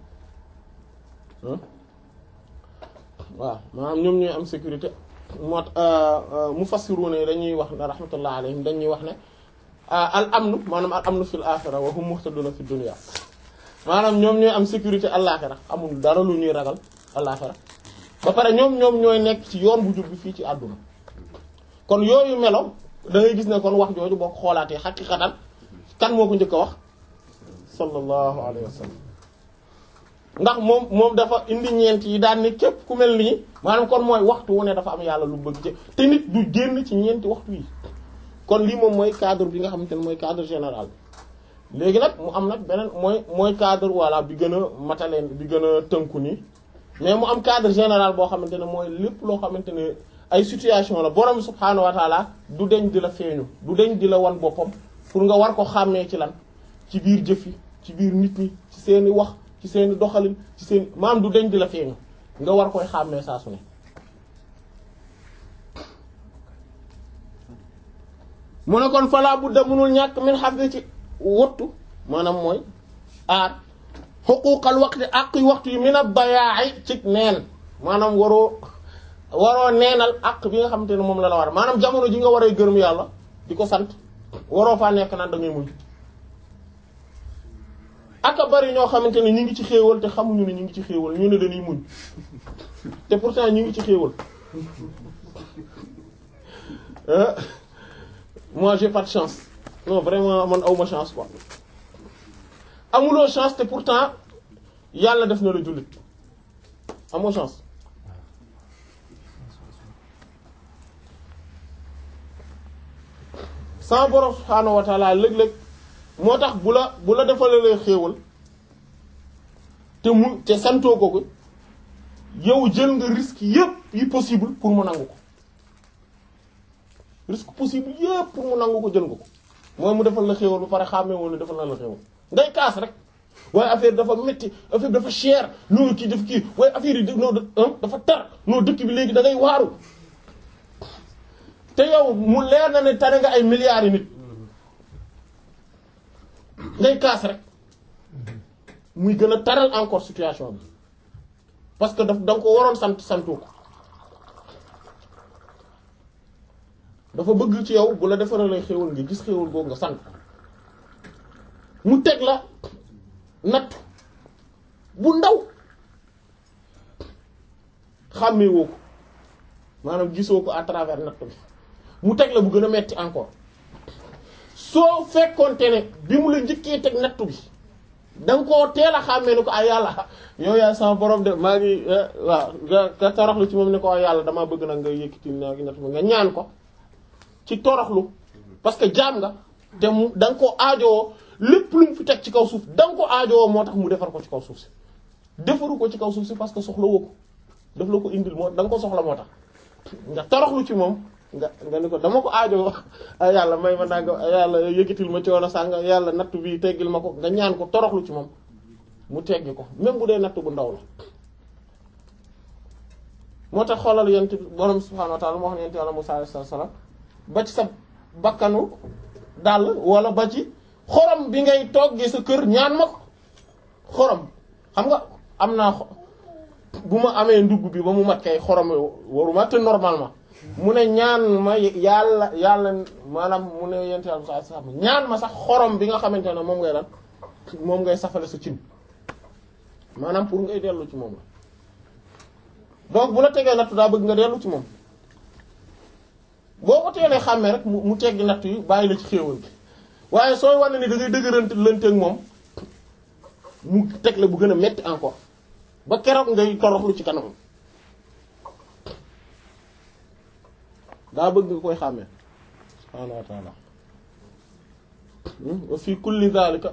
waaw maanaam ñoom ñooy am sécurité moo mufassiruna yi dañuy wax ne rahmatullah alayhim dañuy wax ne al amnu maanaam al amnu fil axira wa hum muhtaduna fi dunya maanaam ñoom ñooy am sécurité àllaaxira amul dara lu ñuy ragal àllaaxira ba pare ñoom ñoom ñooy nekk ci yoon bu jub bi fii ci àdduna kon yooyu melo da ngay gis ne kon wax jooju boo ko xoolaatee xaqiqatan kan moo ko njëkk a wax sallallahu alayhi wa sallam ndax moom moom dafa indi ñeent yi daan ne képp ku mel nii maanaam kon mooy waxtu wu ne dafa am yàlla lu bëgg ci te nit du génn ci ñeenti waxtu yi kon lii moom mooy cadre bi nga xamante ne mooy cadre général léegi nag mu am nag beneen mooy mooy cadre voilà bi gën a mataleen bi gën a tënku nii mais mu am cadre général boo xamante ne mooy lépp loo xamante ne ay situation la borom subhaanahu wa taala du deñ di la feeñu du deñ di la wan boppam pour nga war ko xàmmee ci lan ci biir jëf yi ci biir nit ñi ci seeni wax ci seeni doxalin ci seeni maam du deñ di la feeñu nga war koy xàmmee saa su ne mu ne kon falaa budda mënul ñàkk min xafdi ci wottu maanaam mooy aar xuquuqal waxti àq yu waxtu yi min a bayaaxi ci neen maanaam waroo waroo neenal àq bi nga xamante ne moom la la war maanaam jamono ji nga war a gërëm yàlla di ko sant waroo faa nekk naan da ngay muñ aka bari ñoo xamante ne ñu ngi ci xéewal te xamuñu ne ñu ngi ci xéewal ñu ne dañuy muñ te pourtant ñu ngi ci xéewal moi j'ai pas de chance non vraiment man awma chance quoi amuloo chance te pourtant yàlla def na la jullit amoo chance sama borom subhaanahu wa taala léeg-léeg moo tax bu la bu la defalee xéewal te mu te santoo ko ko yow jël nga risque yépp yi possible pour mu nangu ko risque possible yépp pour mu nangu ko jël nga ko mooy mu defal la xéewal ba pare xàmmee woon ne defal na la xéewal ngay kaas rek waaye affaire dafa métti affaire dafa cher noonu kii def kii waaye affaire yi noo dafa tar noo dëkk bi léegi da ngay waaru te yow mu leer na ne tane nga ay milliards yi nit ngay kaas rek muy gën a taral encore situation bi parce que daf da nga ko waroon sant santu ko dafa bëgg ci yow bu la defaree xéwal nga gis xéwal boobu nga sant mu teg la natt bu ndaw xàmmee woo ko maanaam gisoo ko à travers natt bi mu teg la bu gën a metti encore soo fekkoonte ne bi mu la njëkkee teg natt bi da nga koo teel a xàmmee ni ko ay yàlla yow yaay sama borom de maa ngi waaw nga toroxlu ci moom ne ko ay yàlla damaa bëgg nag nga yëkkati naa ngi natt bi nga ñaan ko ci toroxlu parce que jaam nga te mu da nga ko aajowoo lépp lu mu fi teg ci kaw suuf da nga ko aajowoo moo tax mu defar ko ci kaw suuf si defaru ko ci kaw suuf si parce que soxla woo ko daf la ko indil moo da nga ko soxla moo tax nga toroxlu ci moom nga nga ni ko dama ko aajowoo ay yàlla may ma naa nga yàlla yëkkatil ma coono sàng yàlla natt bi teggil ma ko nga ñaan ko toroxlu ci moom mu teggi ko même bu dee natt bu ndaw la moo tax xoolal yent borom subhanahu wa ta'ala moo xam ne yent yàlla Musaa alayhi salaam ba ci sa bakkanu dàll wala ba ci xorom bi ngay toggee sa kër ñaan ma ko xorom xam nga am naa bu ma amee ndugg bi ba mu mat kay xorom waruma te normalement mu ne ñaan ma yàlla yàlla maanaam mu ne yent yàlla sa sa ñaan ma sax xorom bi nga xamante ne moom ngay lan moom ngay safale sa cin maanaam pour ngay dellu ci moom la donc bu la tegee nattu daa bëgg nga dellu ci moom boo ko teelee xàmmee rek mu teggi natt yi bàyyi la ci xéewal bi waaye sooy wane ni da ngay dëgërante lënteeg moom mu teg la bu gën a metti encore ba keroog ngay toroxlu ci kanam daa bëgg nga koy xàmmee subhaanahu wa ta'ala wa fi kulli dhalika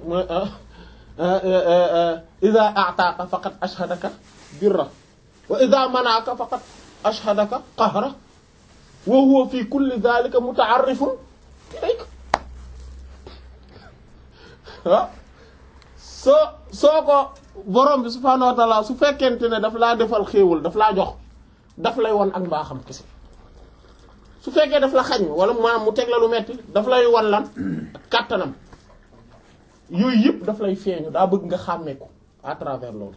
idha a'taaka faqad ashhadaka birra wa idha mana'aka faqad ashhadaka qahra wa huwa fi kulli dhalika muta'arrifun ilayk ah soo soo ko borom bi subhaanahu wa ta'ala su fekkente ne daf laa defal xéewal daf laa jox daf lay won ak mbaaxam kese su fekkee daf la xañ wala maanaam mu teg la lu metti daf lay wan lan kàttanam yooyu yëpp daf lay feeñu daa bëgg nga xàmmee ko à travers loolu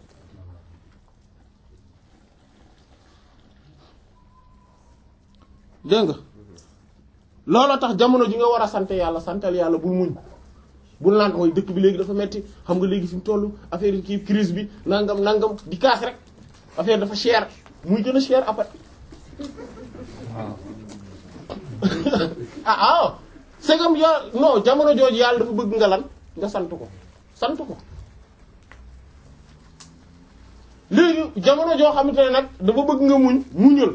dégg nga looloo tax jamono ji nga war a sant yàlla santal yàlla bul muñ bul naan mooy dëkk bi léegi dafa metti xam nga léegi fi mu toll affaire yi kii crise bi nangam nangam di kaas rek affaire dafa cher muy gën a cher après ah ah c'est comme ya non jamono jooju yàlla dafa bëgg nga lan nga sant ko sant ko léegi jamono joo xamante ne nag dafa bëgg nga muñ muñal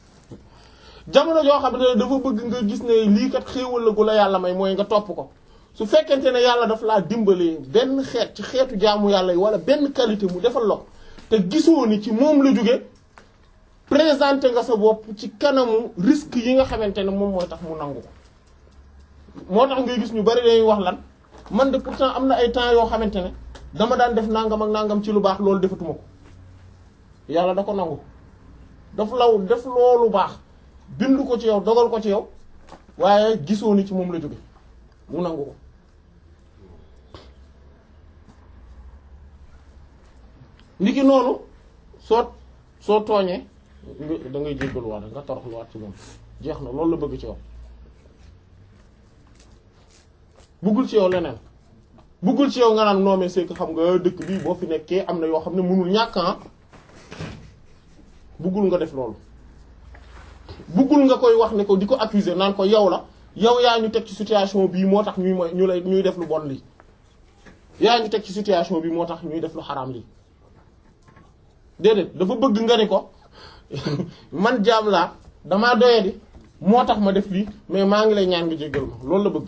jamono joo xamante ne dafa bëgg nga gis ne lii kat xéewal la gu la yàlla may mooy nga topp ko su fekkente ne yàlla daf laa dimbalee benn xeet ci xeetu jaamu yàlla yi wala benn qualité mu defal la ko te gisoo ni ci moom la jóge présenté nga sa bopp ci kanamu risque yi nga xamante ne moom mooy tax mu nangu ko moo tax ngay gis ñu bari dañuy wax lan man de pourtant am na ay temps yoo xamante ne dama daan def nangam ak nangam ci lu baax loolu defatuma ko yàlla da ko nangu daf law def loolu baax bind ko ci yow dogal ko ci yow waaye gisoo ni ci moom la jóge mu nangu ko niki noonu soo soo tooñee nga da ngay jéggaluwaat nga toroxluwaat ci moom jeex na loolu la bëgg ci yow bëggul ci yow leneen bëggul ci yow nga naan non mais c'est que xam nga dëkk bi boo fi nekkee am na yoo xam ne mënul ñàkk ah bëggul nga def loolu bëggul nga koy wax ne ko di ko accuser naan ko yow la yow yaa ñu teg ci situation bii moo tax ñuy mooy ñu lay ñuy def lu bon lii yaa ñu teg ci situation bii moo tax ñuy def lu xaraam lii déedéet dafa bëgg nga ni ko man jaam laa damaa doyadi moo tax ma def lii mais maa ngi lay ñaan nga jéggal ma loolu la bëgg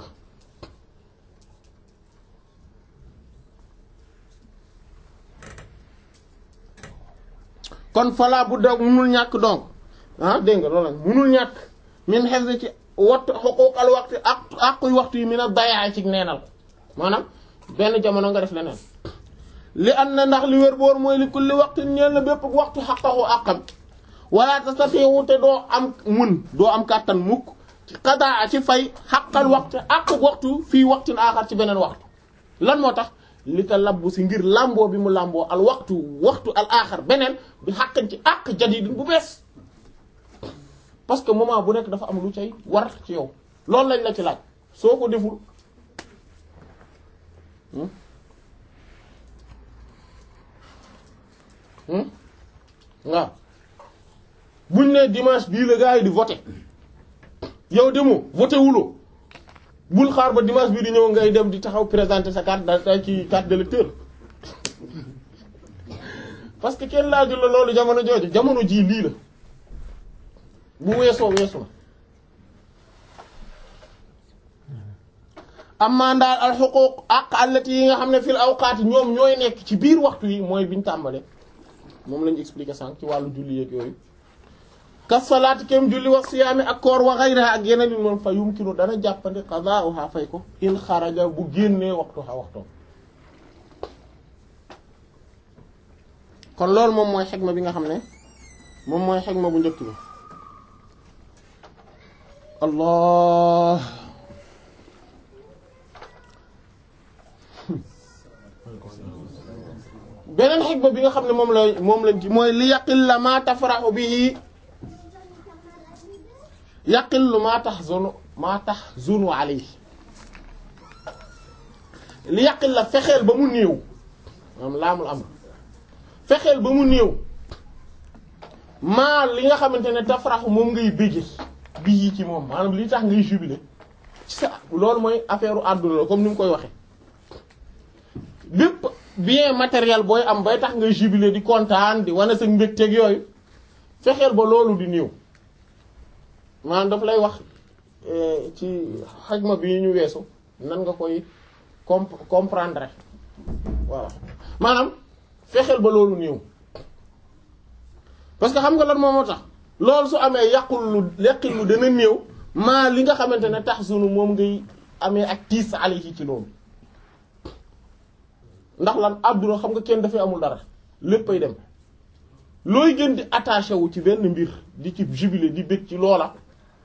kon falaa bu da munul ñàkk donc ah dégg nga loolu la munul ñàkk min xef ci wat xuquuqal waxtu ak àquy waxtu yi mi na bayaay ci neenal maanaam benn jamono nga def leneen li an na ndax li wér boor mooy li kulli waxtu ñeel na bépp waxtu xaqaxu àqam wala tastati'u te doo am mun doo am kàttan mukk ci xadaa ci fay xaqal waxtu àq waxtu fii waxtin aaxar ci beneen waxtu lan moo tax li ta labbu si ngir làmboo bi mu làmboo al waxtu waxtu al aaxar beneen bi xaqan ci àq jadidin bu bees parce que moment bu nekk dafa am lu cay war ci yow loolu lañ la ci laaj soo ko deful waaw buñ ne dimanche bii la gars yi di voter yow demoo voté wuloo bul xaar ba dimanche bii di ñëw ngay dem di taxaw présenter sa carte da ci carte d'électeur parce que kenn laajul la loolu jamono jooju jamono jii lii la bu weesoo weesu na amma ndaal al xuquuq àq allati yi nga xam ne fil awqaat ñoom ñooy nekk ci biir waxtu yi mooy biñ tàmbale moom lañu expliqué sànq ci wàllu julli yeeg yooyu kas salaati kem julli wa siyaami ak koor wa ghayriha ak yeneen yi moom fa yumkinu dana jàppandi qadaa'uha fay ko in xaraja bu génnee waxtu xa waxtoom kon loolu moom mooy xegma bi nga xam ne moom mooy xegma bu njëkk bi allah beneen xegma bi nga xam ne moom la moom lañ ci mooy li yaqil la maa tafraxu bihi yaqil lu maa tax zonu maa tax zonu alayhi li yaqil la fexeel ba mu néew maanaam laamul am fexeel ba mu néew maa li nga xamante ne tafraxu moom ngay bége bii ci moom maanaam li tax ngay jubilé ci sa loolu mooy affaire u àdduna la comme ni mu koy waxe bépp bien matériel booy am bay tax ngay jubilé di kontaan di wane sa mbégteeg yooyu fexeel ba loolu di néew maanaam daf lay wax ci xajma bi ñu weesu nan nga koy comp comprendre voilà maanaam fexeel ba loolu néew parce que xam nga lan moom moo tax loolu su amee yàqul lu yàqil lu dana néew maa li nga xamante ne tax sunu moom ngay amee ak tiis alayhi ci loolu ndax lan àdduna xam nga kenn dafay amul dara léppay dem looy gën di attaché wu ci benn mbir di ci jubilé di bëgg ci loola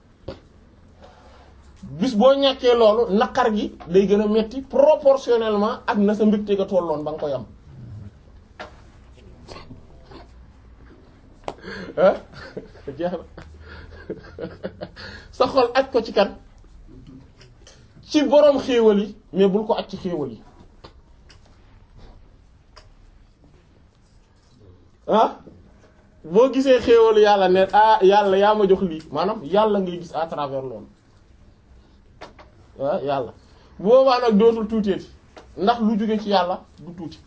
bis boo ñàkkee loolu naqar gi day gën a metti proportionnellement ak na sa mbégte ga tolloon ba nga koy am ah jeex na sa xol aj ko ci kan ci boroom xéewal yi mais bul ko aj ci xéewal yi ah boo gisee xéewalu yàlla ne ah yàlla yaa ma jox lii maanaam yàlla ngay gis à travers loolu ah yàlla boobaa nag dootul tuuteeti ndax lu jóge ci yàlla du tuuti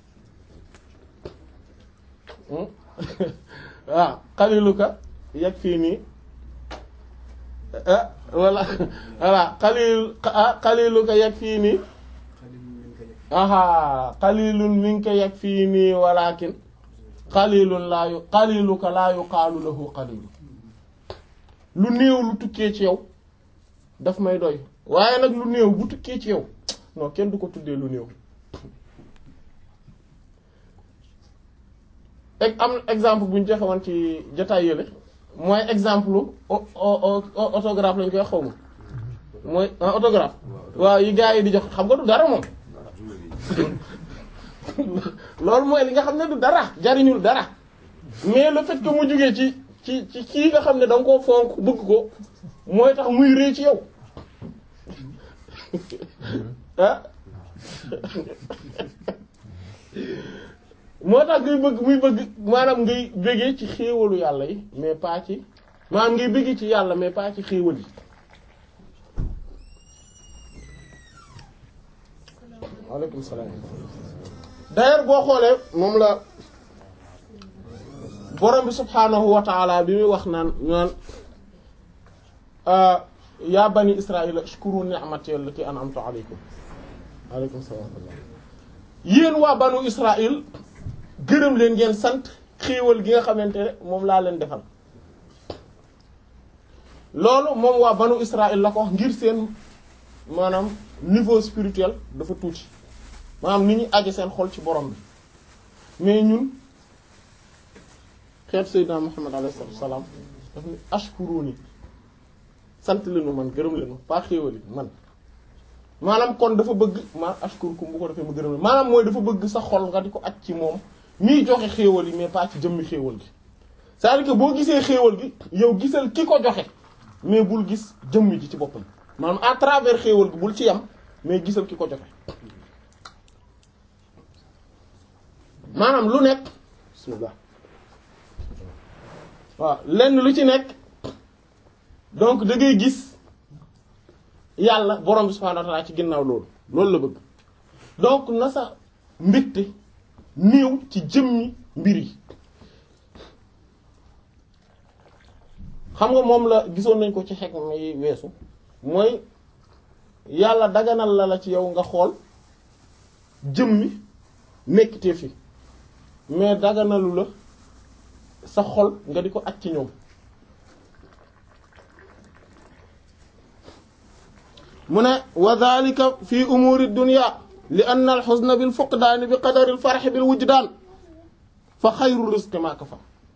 waaw xaliluka yegg fii nii ah walla voilà xalil xaliluka yegg fii nii aha qalilun minka yakfini walakin qalilun laa yu qaliluka laa yuqaalu lahu qalil lu néew lu tukkee ci yow daf may doy waaye nag lu néew bu tukkee ci yow non kenn du ko tuddee lu néew eg am exemple bu ñu joxe woon ci jotaay yële mooy exemple autographe lañ koy xaw ma mooy autographe waaw yi gars yi di jox xam nga du dara moom loolu mooy li nga xam ne du dara jariñul dara mais le fait que mu jógee ci ci ci kii nga xam ne da nga koo fonk bëgg ko mooy tax muy rëy ci yow ah moo tax ngay bëgg muy bëgg maanaam ngay bëggee ci xéewalu yàlla yi mais pas ci maanaam ngay bëggee ci yàlla mais pas ci xéewal yi waaleykum salaam d'ailleurs boo xoolee moom la borom bi subhaanahu wa taala bi muy wax naan ñaan yaa bani israila ashkuru ni'mati allati an'amtu alaykum waaleykum salaam yéen waa banu israil gërëm leen ngeen sant xéewal gi nga xamante ne moom laa leen defal loolu moom waa banu israil la ko wax ngir seen maanaam niveau spirituel dafa tuuti maanaam ni ñu aje seen xol ci borom bi mais ñun xeet Seydina Muhammad alayhi salaam daf ni ashkuruni sant leenu man gërëm leenu pas xéewali man maanaam kon dafa bëgg ma ashkurukum bu ko defee mu gërëm leen maanaam mooy dafa bëgg sa xol nga di ko aj ci moom miy joxe xéewal yi mais pas ci jëmmi xéewal gi c'est-à-dire que boo gisee xéewal gi yow gisal ki ko joxe mais bul gis jëmmi ji ci boppam maanaam à travers xéewal gi bul ci yam mais gisal ki ko joxe maanaam lu nekk bismillah waaw lenn lu ci nekk donc da ngay gis yàlla borom bi subhanahu wa ta'ala ci ginnaaw loolu loolu la bëgg donc na sa mbégte néew ci jëmmi mbir yi xam nga moom la gisoon nañ ko ci xekk may weesu mooy yàlla daganal la la ci yow nga xool jëmmi nekkite fi mais daganalu la sa xol nga di ko aj ci ñoom mu ne wa dhalika fi umuri dunya li anna al huzna bil fuqdaan bi qadari al farh bil wujdaan fa xayru rizqi ma kafa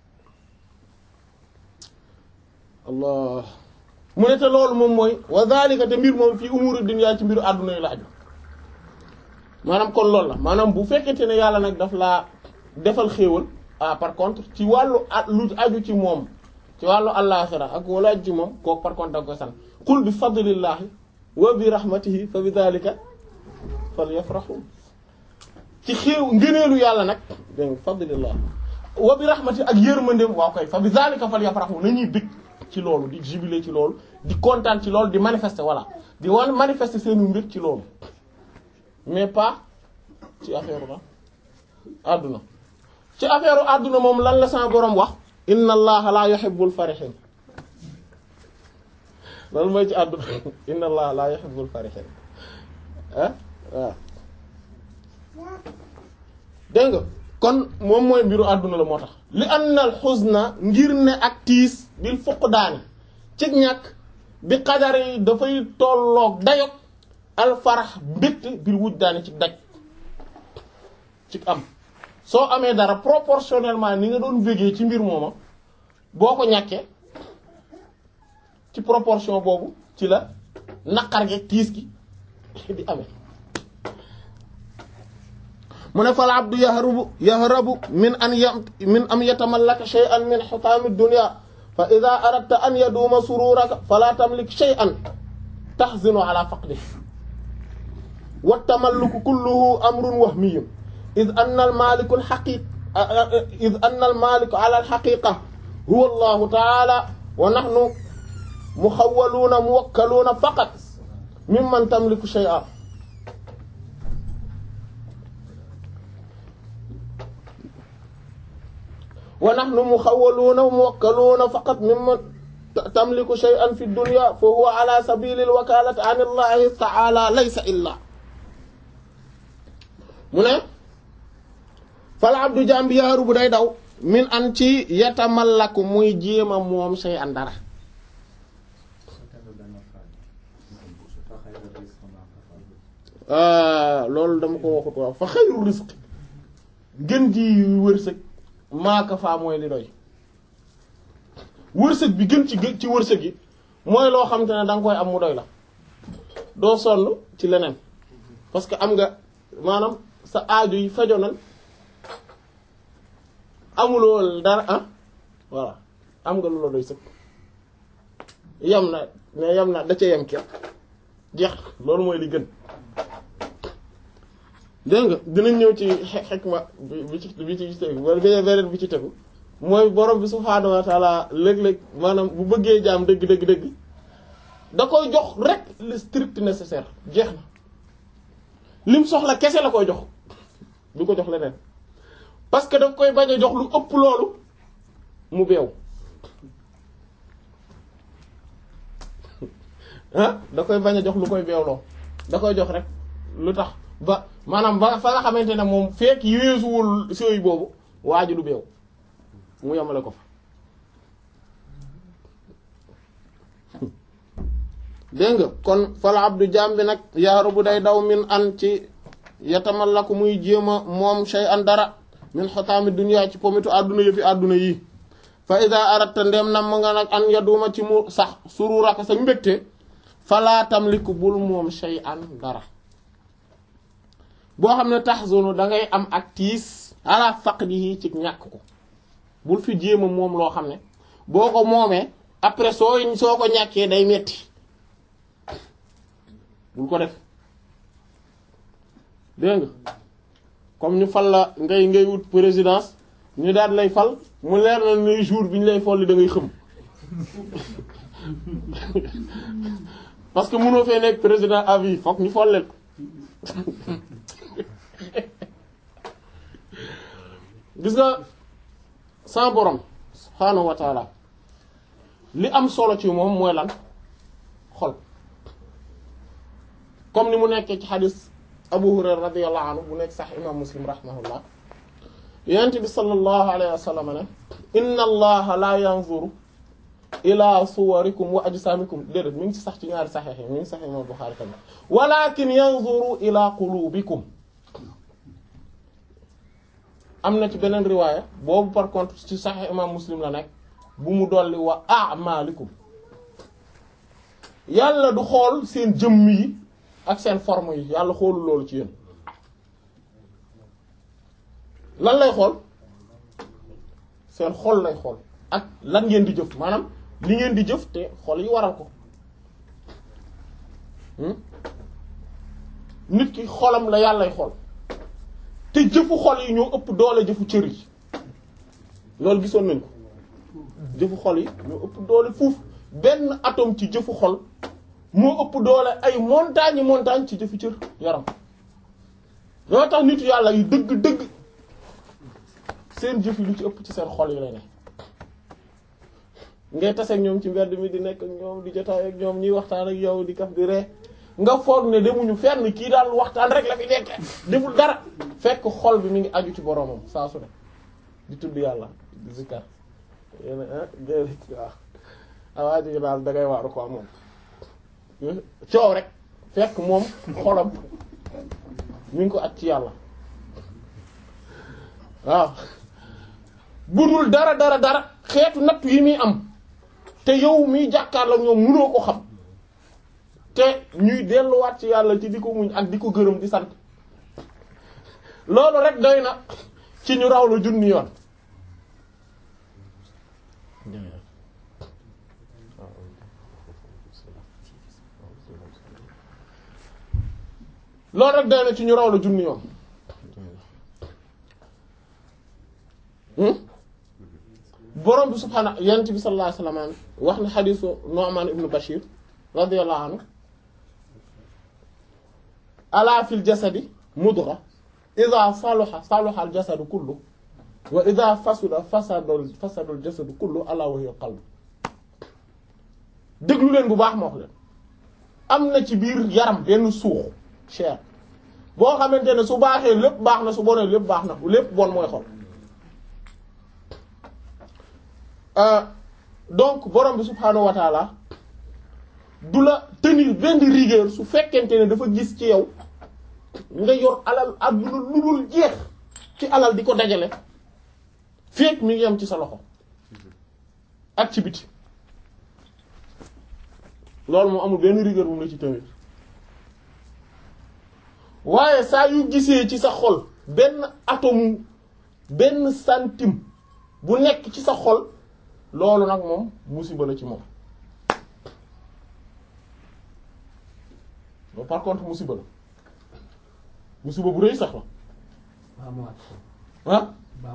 allah mu ne te loolu moom mooy wa dhalika te mbir moom fii umuri dunya ci mbiru àdduna yi la aju maanaam kon loolu la maanaam bu fekkente ne yàlla nag daf laa defal xéewal ah par contre ci wàllu lu aju ci moom ci wàllu àllaaxira ak wala aju ci moom kooku par contre da nga koy sant qul bi fadlillahi wa bi rahmatihi fa bi dhalika falyafrahu ci xéew ngëneelu yàlla nag dégg nga fadlillah wa bi rahmatihi ak yërmandeem waaw koy fa bi dhalika falyafrahu nañuy bég ci loolu di jubiler ci loolu di kontaan ci loolu di manifester voilà di wan manifester seenu mbir ci loolu mais pas ci affaire la àdduna ci affaire àdduna moom lan la sama boroom wax inna allaha la yuhibbul farihin loolu mooy ci àdduna inna allaha la yuhibbul farihin ah waaw dégg nga kon moom mooy mbiru àdduna la moo tax li anna al huzna ngir ne ak tiis bil fuqdaani ci ñàkk bi xadar yi dafay tolloog dayog al farax mbégte bil wujdaani ci daj ci am soo amee dara proportionnellement ni nga doon végee ci mbir mooma boo ko ñàkkee ci proportion boobu ci la naqar gi tiis gi di amee mu ne fal abdu yahrabu yahrabu min an yam min am yatamallaka shay'an min hutami dunya fa idha aradta an yaduma sururaka fala tamlik shay'an tahzinu ala faqdihi wa tamalluku kulluhu amrun wahmiyyun إذ أن المالك الحقيق إذ أن المالك على الحقيقة هو الله تعالى ونحن مخولون موكلون فقط ممن تملك شيئا ونحن مخولون موكلون فقط ممن تملك شيئا في الدنيا فهو على سبيل الوكالة عن الله تعالى ليس إلا mu ne fal abdu jaam bi yaaru bu day daw min an ci yatamallaku muy jéema moom say an dara loolu dama ko waxut waaw fa xayru risq gën ji wërsëg maaka faa mooy li doy wërsëg bi gën ci gën ci wërsëg yi mooy loo xam te ne danga koy am mu doy la doo sonn ci leneen parce que am nga maanaam sa aajo yi fajonal amuloo dara ah voilà am nga lu la doy sëkk yam na mais yam na da ca yem képp jeex loolu mooy li gën dégg nga dinañ ñëw ci xekma bi ci bi ci tegu wala beneen bi ci tegu mooy borom bi subhaanahu wa taala léeg-léeg maanaam bu bëggee jaam dëgg dëgg dëgg da koy jox rek le strict nécessaire jeex na lim soxla kese la koy jox du ko jox leneen parce que daf koy bañ a jox lu ëpp loolu mu beew ah da koy bañ a jox lu koy beewloo da koy jox rek lu tax ba maanaam ba fa nga xamante ne moom fekk yéesuwul sooy boobu waa ji du beew mu yemale ko fa dégg nga kon fal abdu jaam bi nag yaaru bu day daw min an ci yatamallaku muy jéema moom shay an dara min xotaami dunya ci pomitu àdduna yëfi àdduna yii fa ida aratta ndem nam nga nag an yaduma ci mu sax sururaka sa mbégte falaa tamliku bul moom shay an dara boo xam ne tahzunu dangay am ak tiis ala faqdihi ci ñàkk ko bul fi jéema moom loo xam ne boo ko moomee après soo soo ko ñàkkee day metti bul ko def dégg nga comme ñu fal la ngay ngay wut présidence ñu daal lay fal mu leer na ne jour bi ñu lay folli da ngay xëm parce que mënoo fee nekk président à vie fokk ñu folleel ko gis nga sa borom subhaanahu wa taala li am solo ci moom mooy lan xol comme ni mu nekkee ci xadis abu hurayra radiyallahu anhu bu nekk sax imam muslim rahimahullah yonent bi sallallahu alayhi wa sallam ne inna allaha la yanzuru ila suwarikum wa ajsamikum déedéet mi ngi ci sax ci ñaari saxeex yi mi ngi sax imam buxaari tamit walakin yanzuru ila qulubikum am na ci beneen riwaaya boobu par contre ci saxeex imam muslim la nekk bu mu dolli wa a'malikum yàlla du xool seen jëmm yi ak seen forme yi yàlla xoolul loolu ci yéen lan lay xool seen xol lay xool ak lan ngeen di jëf maanaam li ngeen di jëf te xol yi waral ko nit ki xolam la yàllay xool te jëfu xol yi ñoo ëpp doole jëfu cër yi loolu gisoon nañ ko jëfu xol yi ñoo ëpp doole fuuf benn atome ci jëfu xol moo ëpp doole ay montagne montagne ci jëfu cër yaram loo tax nitu yàlla yu dëgg dëgg seen jëf yi lu ci ëpp ci seen xol yi lay ne ngay tase ak ñoom ci mbedd mi di nekk ak ñoom di jotaay ak ñoom ñuy waxtaan ak yow di kaf di ree nga foog ne demuñu fenn kii daal waxtaan rek la fi nekk deful dara fekk xol bi mi ngi aju ci boromam saa su ne di tudd yàlla di zikkar yéen ah waaw awaa ji daal dangay waaru quoi moom coow rek fekk moom xolam mi ngi ko at ci yàlla waaw budul dara dara dara xeetu nattu yi muy am te yow miy jàkkaarloo ñoom mënoo ko xam te ñuy delluwaat ci yàlla ci di ko muñ ak di ko gërëm di sant loolu rek doy na ci ñu raw la junni yoon loolu rek doy na ci ñu raw la junni yoon borom bi subhaanahu yonent bi sallallahu alayhi wasallam wax na xadiisu Nu'man ibn Bashir radiyallahu anhu ala fil jasadi mudgha idha salaha salaha al jasadu kullu wa idha fasada fasada fasada al jasadu kullu ala wa hiya al qalb déglu leen bu baax ma wax leen am na ci biir yaram benn suux chair boo xamante ne su baaxee lépp baax na su bonee lépp baax na lépp bon mooy xol donc borom bi subhaanahu wa taala du la tenir benn rigueur su fekkente ne dafa gis ci yow nga yor alal àdduna lu dul jeex ci alal di ko dajale fekk mi ngi am ci sa loxo ak ci biti loolu moom amul benn rigueur bu mu la ci tenir waaye saa yu gisee ci sa xol benn atome benn centime bu nekk ci sa xol loolu nag moom musiba la ci moom mais par contre musiba la musiba bu rëy sax la ah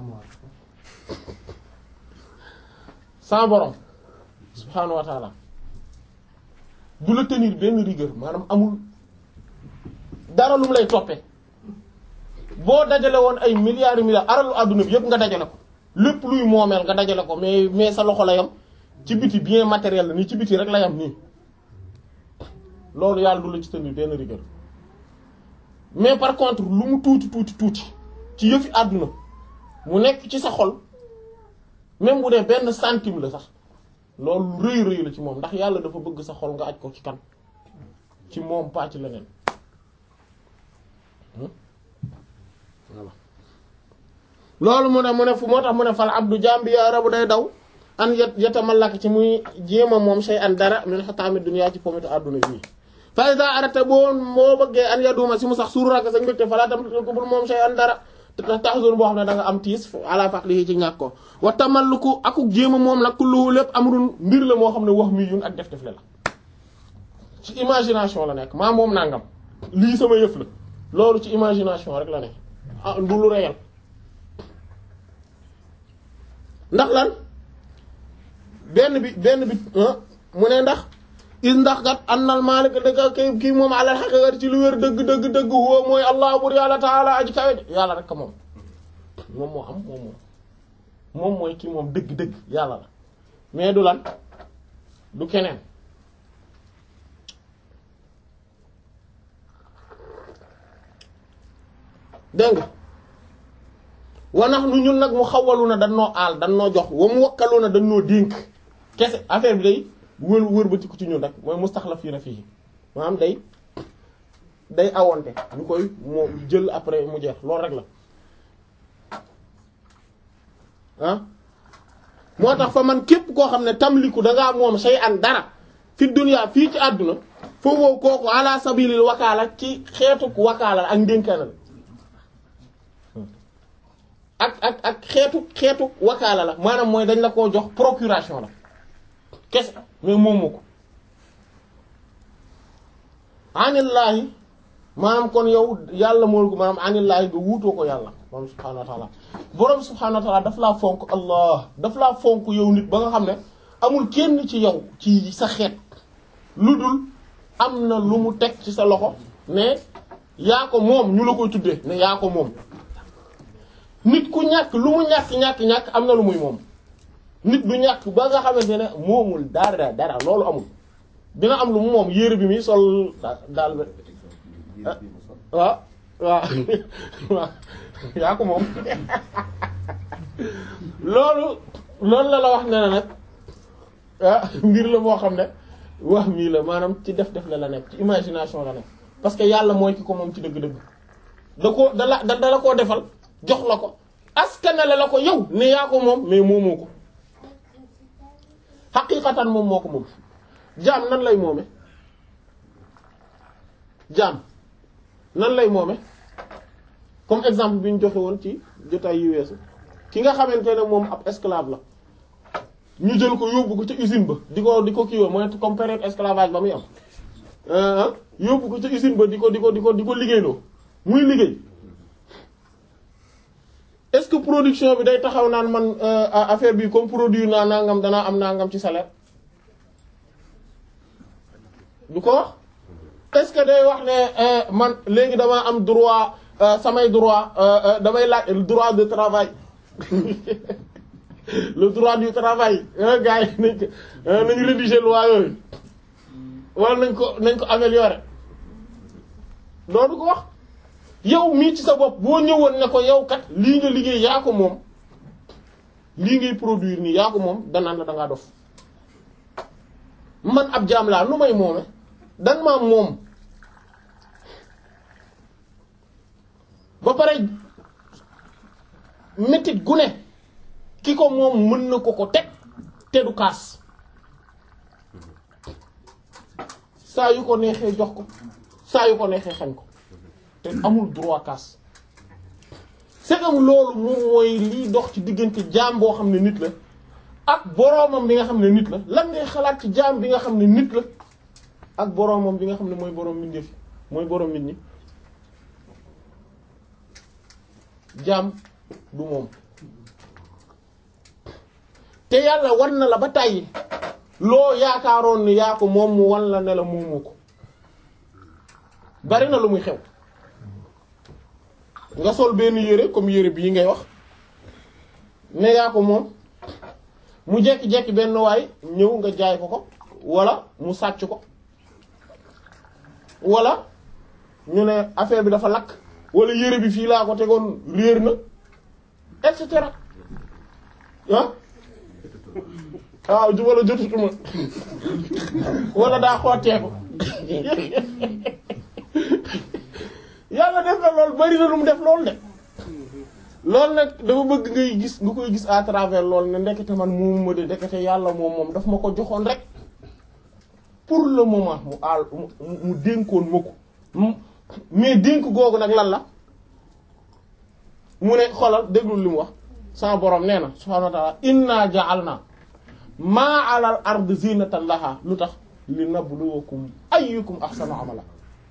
sans borom subhaanahu wa taala du la tenir benn rigueur maanaam amul dara lu mu lay toppee boo dajale woon ay milliards yu milliards aralu àdduna bi yëpp nga dajale ko lépp luy moomeel nga dajale ko mais mais sa loxo la yam ci biti bien matériel la nii ci biti rek la yam nii loolu yàlla du la ci tenir benn rigueur mais par contre lu mu tuuti tuuti tuuti ci yëfi àdduna mu nekk ci sa xol même bu dee benn centime la sax loolu rëy rëy la ci moom ndax yàlla dafa bëgg sa xol nga aj ko ci kan ci moom pàcc leneen voilà loolu mu ne mu ne fu moo tax mu ne fal abdu jambi ya rabu day daw an yet yetamallak ci muy jéema moom say an dara min xataami dunya ci pomitu àdduna bii fa iza arata boo moo bëggee an yaduma si mu sax suuraka sañ mbégte falaa tam ko bul moom say an dara te tax zone boo xam ne da nga am tiis ala faqlihi ci ñàkk ko wa tamalluku akuk jéema moom nag kulluhu lépp amrun mbir la moo xam ne wax mi yun ak def def le la ci imagination la nekk maa moom nangam lii sama yëf la loolu ci imagination rek la ne ah du lu réel ndax lan benn bi benn bi mu ne ndax is ndax kat annal maalik dëgg kii kii moom alal xaqiiqat ci lu wér dëgg dëgg dëgg huwa mooy allah bur yàlla taala aji kawe yàlla rek moom moom moo am moom moom moom mooy kii moom dëgg dëgg yàlla la mais du lan du keneen dégg nga wanax nu ñun nag mu xawalu na dañ noo aal dañ noo jox wa mu wakkalu na dañ noo dénk kese affaire bi day wër wër ba ci ku ci ñun rek mooy mustaxlafiina fii maanaam day day awonte ñu koy moo jël après mu jeex loolu rek la ah moo tax fa man képp koo xam ne tamliku dangaa moom say an dara fi dunya fii ci àdduna foofu kooku ala sabilil wakaala ci xeetuk wakaala ak ndénkaanal ak ak ak xeetu xeetu wakaala la maanaam mooy dañ la koo jox procuration la kese mais moomu ko anillaahi maanaam kon yow yàlla mool ko maanaam anillaahi nga wuutoo ko yàlla moom subhaanahu wa taala borom subhaanahu wa taala daf laa fonk allah daf laa fonk yow nit ba nga xam ne amul kenn ci yow ci sa xeet lu dul am na lu mu teg ci sa loxo ne yaa ko moom ñu la koy tuddee ne yaa ko moom nit ku ñàkk lu mu ñàkk ñàkk ñàkk am na lu muy moom nit du ñàkk ba nga xamante ne moomul dara dara loolu amul dina am lu mu moom yére bi muy sol daal ba waaw waaw waaw yaa ko moom loolu loolu la la wax ne na nag ah mbir la moo xam ne wax mii la maanaam ci def def la la nekk ci imagination la nekk parce que yàlla mooy ki ko moom ci dëgg-dëgg da ko da la da la koo defal jox la ko askanale la ko yow ne yaa ko moom mais moomoo ko xaqiiqatan moom moo ko moom jaam nan lay moome jaam nan lay moome comme exemple bi ñu joxe woon ci jotaay yu weesu ki nga xamante ne moom ab esclave la ñu jël ko yóbbu ko ca usine ba di ko di ko kii mooy comme période esclavage ba muy am yóbbu ko ca usine ba di ko di ko di ko di ko liggéeyloo muy liggéey est-ce que production bi day taxaw naan man affaire bi comme produit naa nangam danaa am nangam ci salaire du ko wax est-ce que day wax ne man léegi damaa am droit samay droit damay laaj droit de travail le droit du travail gars yi nañ ko nañu rédiger loi yooyu wala nañ ko nañ ko améliorer loolu ko wax yow mii ci sa bopp boo ñëwoon ne ko yow kat lii nga liggéey yaa ko moom lii ngay produire nii yaa ko moom danaan la dangaa dof man ab jaam laa nu may moome danga maa moom ba pare métit gu ne ki ko moom mën na ko ko teg te du kaas saa yu ko neexee jox ko saa yu ko neexee xañ ko te amul droit kaas segam loolu moom mooy liy dox ci diggante jaam boo xam ne nit la ak boroomam bi nga xam ne nit la lan ngay xalaat ci jaam bi nga xam ne nit la ak boroomam bi nga xam ne mooy boroom mbindeef yi mooy boroom nit ñi jaam du moom te yàlla wan na la ba tàyyi loo yaakaaroon ni yaa ko moom mu wan la ne la moomoo ko bari na lu muy xew nga sol benn yére comme yére bii ngay wax ne yaa ko moom mu jekki-jekki benn waay ñëw nga jaay ko ko wala mu sàcc ko wala ñu ne affaire bi dafa lakk wala yére bi fii laa ko tegoon réer na et cetera ah waaw jubala jotutuma wala daa xottee ko yàlla def na lool bari na lu mu def lool de loolu nag dafa bëgg ngay gis nga koy gis à travers loolu ne ndekete man moomu ma de ndekete yàlla moom moom daf ma ko joxoon rek pour le moment mu aal mu mu dénkoon ma ko mais dénk googu nag lan la mu ne xolal déglul li mu wax sama borom nee na subhaanahu wa ta'ala inna ja'alna maa alal ard zinatan laha lu tax li nabluwakum ayyukum ahsanu amala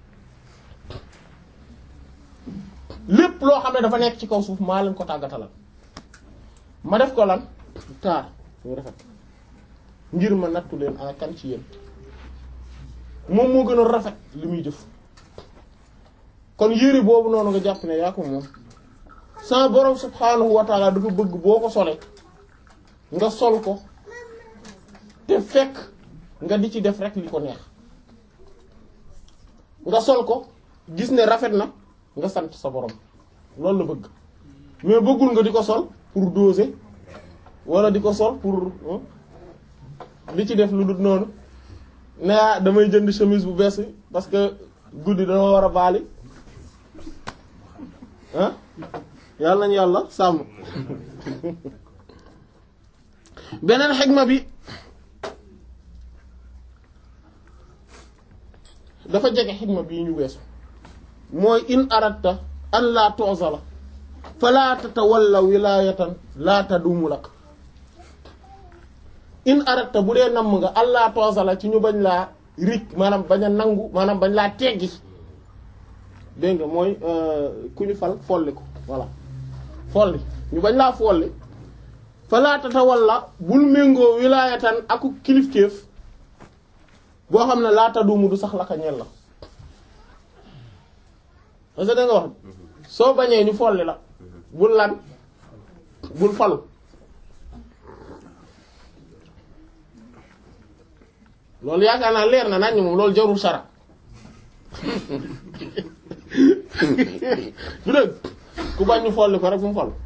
lépp loo xam ne dafa nekk ci kaw suuf maa leen ko tàggatalal ma def ko lan taar mu rafet ngir ma nattu leen ana kan ci yéen moom moo gën a rafet li muy jëf kon yére boobu noonu nga jàpp ne yaa ko moom sama borom subhaanahu wa taala dafa bëgg boo ko solee nga sol ko te fekk nga di ci def rek li ko neex nga sol ko gis ne rafet na nga sant sa borom loolu la bëgg mais bëggul nga di ko sol pour doser wala di ko sol pour di ci def lu dul noonu ne damay jënd chemise bu bees parce que guddi dama war a baali ah yàlla nañu yàlla sàmm beneen xegma bi dafa jege xegma bii ñu weesu mooy in aratta an laa tu'zala fala tatawalla wilayatan laa tadumu lak in aratta bu dee namm nga an laa tu'zala ci ñu bañ laa rik maanaam bañ a nangu maanaam bañ laa teggi dégg nga mooy ku ñu fal folli ko voilà folli ñu bañ laa folli fala tatawalla bul méngoo wilayatan aku kilifteef boo xam ne laa tadumu du sax la ka ñel la parce que da nga wax soo bañee ñu folli la bul lan bul falu loolu yaakaar naa leer na nañ moom loolu jarul sara du dëgg ku bañ ñu folli ko rek bu mu falu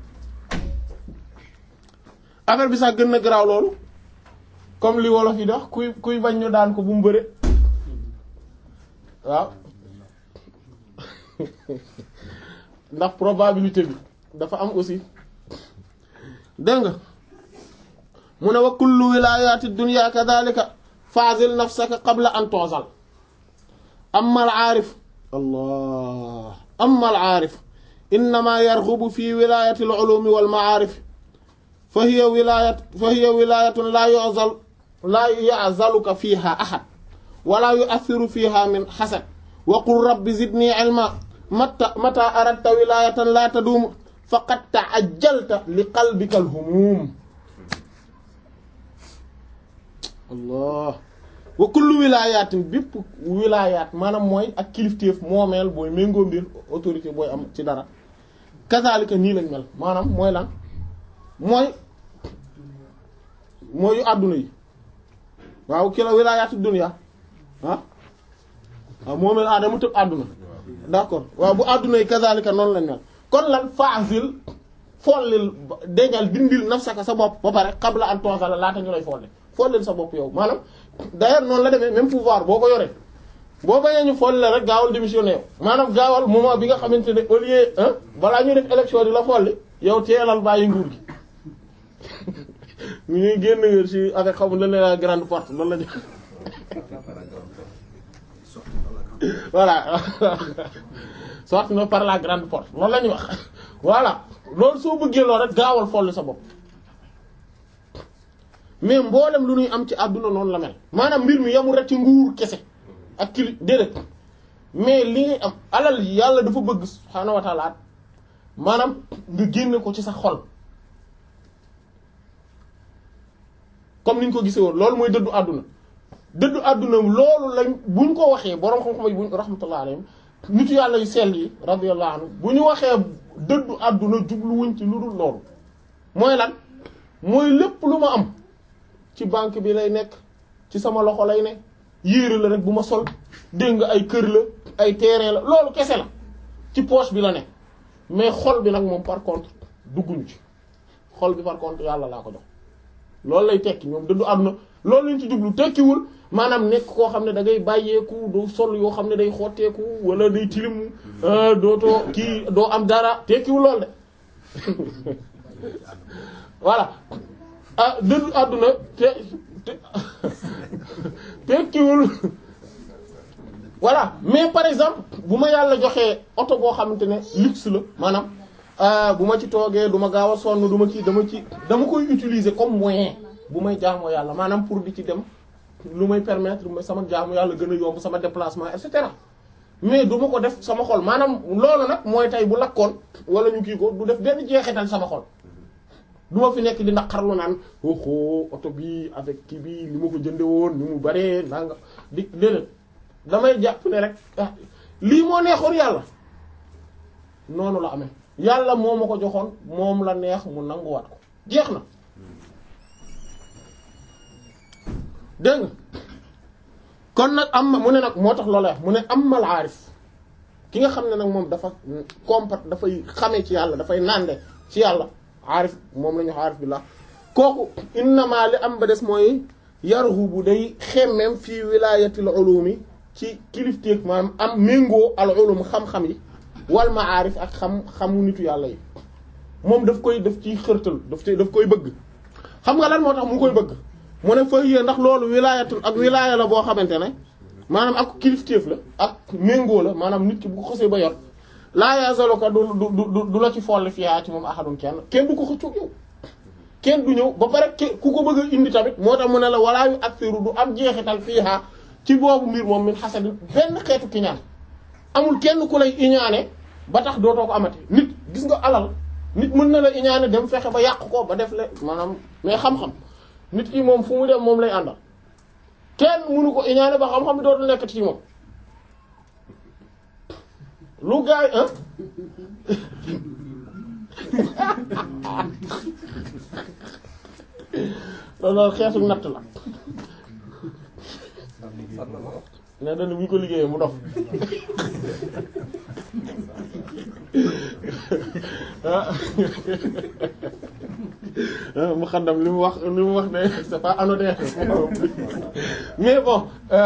affaire bi sax gën na garaaw loolu comme li wolof yi di wax kuy kuy bañ ñu daan ko bu mu bëre waaw ndax probabilité bi dafa am aussi dégg nga mu ne wa kullu wilayati dunya kadhalika fazil nafsaka qabla an tuzal amma al aarif allah amma al aarif innama yarghubu fi wilayati al ulumi wal ma'arif fa hiya wilayat fa hiya wilayatun la yu'zal la ya'zaluka fiha ahad wala yu'athiru fiha min hasad wa qul rabbi zidni ilma mata mata aradta wilayatan la taduum faqad ta'ajjalta li qalbika al-humum allah wa kullu wilayatin bépp wilayat maanaam mooy ak kilifteef moomeel booy méngoo mbir autorité booy am ci dara kazalika nii lañ mel maanaam mooy lan mooy mooy yu àdduna yi waaw ki la wilayatu dunya ah waaw moomeel aadama tëb àdduna d'accord waaw bu àdduna yi kazalika noonu lañ mel kon lan fa'zil follil déngal dindil nafsaka sa bopp ba pare qabla an tunzala laata ñu lay folli follil sa bopp yow maanaam d'ailleurs noonu la demee même pouvoir boo ko yoree boo bañee ñu folli la rek gaawal démissionné yow maanaam gaawal moment bi nga xamante ne au lieu balaa ñuy def élection di la folli yow teelal bàyyi nguur gi ñu ñuy génn ngeen ci avec xamul lan la grande porte loolu la ñu voilà sorti na par la grande porte loolu la ñuy wax voilà loolu soo bëggee loolu rek gaawal folli sa bopp mais mboolem lu ñuy am ci àdduna noonu la mel maanaam mbir mi yamul rek ci nguur kese ak kili déedéet mais li ngay am alal yàlla dafa bëgg subhaanahu wa ta'ala maanaam nga génne ko ci sa xol comme ni ñu ko gisee woon loolu mooy dëddu àdduna dëddu àdduna loolu lañ buñ ko waxee boroom xam-xam yi buñ rahmatullah alayhim nitu yàlla yu sell yi radiyallahu anhu bu ñu waxee dëddu àdduna jubluwuñ ci lu dul loolu mooy lan mooy lépp lu ma am ci banque bi lay nekk ci sama loxo lay ne yéere la rek bu ma sol dégg nga ay kër la ay terrain la loolu kese la ci poche bi la ne mais xol bi nag moom par contre dugguñu ci xol bi par contre yàlla laa ko jox loolu lay tekki ñoom dëddu àdduna loolu lañ ci jublu tekkiwul maanaam nekk koo xam ne da ngay bàyyeeku doo sol yoo xam ne day xotteeku wala day tilimu dootoo kii doo am dara tekkiwul lool de voilà ah dëddu àdduna te te tekkiwul voilà mais par exemple bu ma yàlla joxee oto boo xamante ne luxe la maanaam bu ma ci toogee du ma gaaw a sonn du ma ci dama ci dama koy utiliser comme moyen bu may jaamoo yàlla maanaam pour di ci dem lu may permettre sama jaamu yàlla gën a yomb sama déplacement et cetera mais du ma ko def sama xol maanaam loolu nag mooy tey bu lakkoon wala ñu kii ko du def benn jeexital sama xol du ma fi nekk di naqarlu naan oho oto bi avec kii bi li ma ko jënde woon ni mu baree naa nga di déedéet damay jàpp ne rek lii moo neexoon yàlla noonu la amee yàlla moo ma ko joxoon moom la neex mu nanguwaat ko jeex na dégg nga kon nag am mu ne nag moo tax loolu wax mu ne amal aarif ki nga xam ne nag moom dafa compat dafay xamee ci yàlla dafay nande ci yàlla aarif moom la ñu wax aarif billah kooku innama li am ba des mooy yarhu bu day xemmem fii wilaayatil ulumi ci kilifteeg maanaam am méngoo al ulum xam-xam yi wal maarif ak xam xamu nitu yàlla yi moom daf koy daf ciy xërtal daf ci daf koy bëgg xam nga lan moo tax mu koy bëgg mu ne fa yée ndax loolu wilaayatul ak wilaaya la boo xamante ne maanaam ak kilifteef la ak méngoo la maanaam nit ki bu ko xësee ba yor laa yazaluka du du du la ci folli fiyaa ci moom ahadun kenn kenn du ko xëccoog yow kenn du ñëw ba pare ku ko bëgg a indi tamit moo tax mu ne la walaa yu aksiru du am jeexital fiihaa ci boobu mbir moom min xasadin benn xeetu ki ñaan amul kenn ku lay iñaane ba tax dootoo ko amati nit gis nga alal nit mën na la iñaane dem fexe ba yàq ko ba def le maanaam mais xam-xam nit ki moom fu mu dem moom lay àndal kenn mënu ko iñaane ba xam-xam bi dootul nekk ci moom lu gaay ah loolu xeetu natt la ne dana bu ñu ko liggéeyee mu dof mu xaddam li mu wax li mu wax ne c'est pas anodin mais bon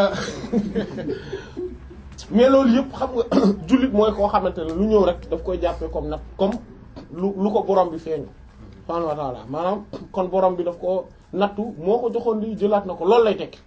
mais loolu yëpp xam nga jullit mooy koo xamante ne lu ñëw rek daf koy jàppee comme nag comme lu lu ko borom bi feeñu subhaanahu wa ta'ala maanaam kon borom bi daf ko nattu moo ko joxoon li jëlaat na ko loolu lay tekki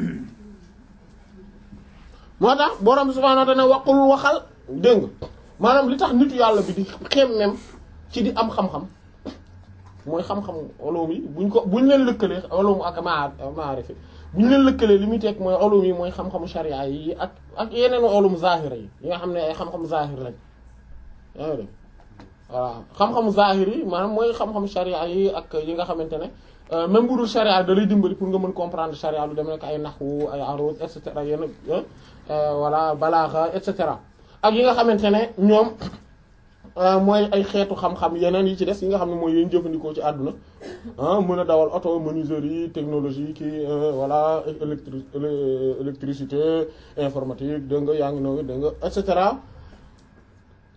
moo tax borom bi subhaanahu wa ta'ala waqul waxal dégg nga maanaam li tax nitu yàlla bi di xemmem ci di am xam-xam mooy xam-xam ulum yi buñ ko buñ leen lëkkalee ulum ak maarif bu ñu leen lëkkalee li muy teg mooy ulum yi mooy xam-xamu sharia yi ak ak yeneen ulum zahira yi yi nga xam ne ay xam-xamu zahir lañ yaa ngi dégg voilà xam-xamu zahir yi maanaam mooy xam-xamu sharia yi ak yi nga xamante ne même bu dul sharia da lay dimbali pour nga mën comprendre sharia lu dem nekk ay naxwu ay arud et cetera yenn voilà balaaxa et cetera ak yi nga xamante ne ñoom mooy ay xeetu xam-xam yeneen yi ci des yi nga xam ne mooy yéen jëfandikoo ci àdduna ah mën a dawal auto menuiserie technologie kii voilà électri électricité informatique dégg nga yaa ngi noonu dégg nga et cetera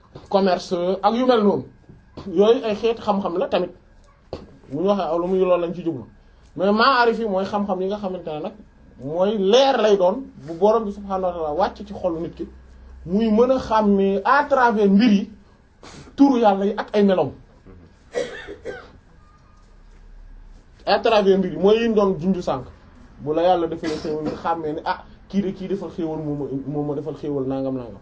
commerce ak yu mel noonu yooyu ay xeeti xam-xam la tamit bu ñu waxee aw lu muy loolu lañ ci jublu mais maarif yi mooy xam-xam yi nga xamante ne nag mooy leer lay doon bu borom bi subhaanahu wa ta'ala wàcc ci xolu nit ki muy mën a xàmmee à travers mbir yi turu yàlla yi ak ay melom à travers mbir yi mooy yi ñu doon junju sànq bu la yàlla defee xéewal nga xàmmee ne ah kii de kii defal xéewal moom ma moom ma defal xéewal nangam nangam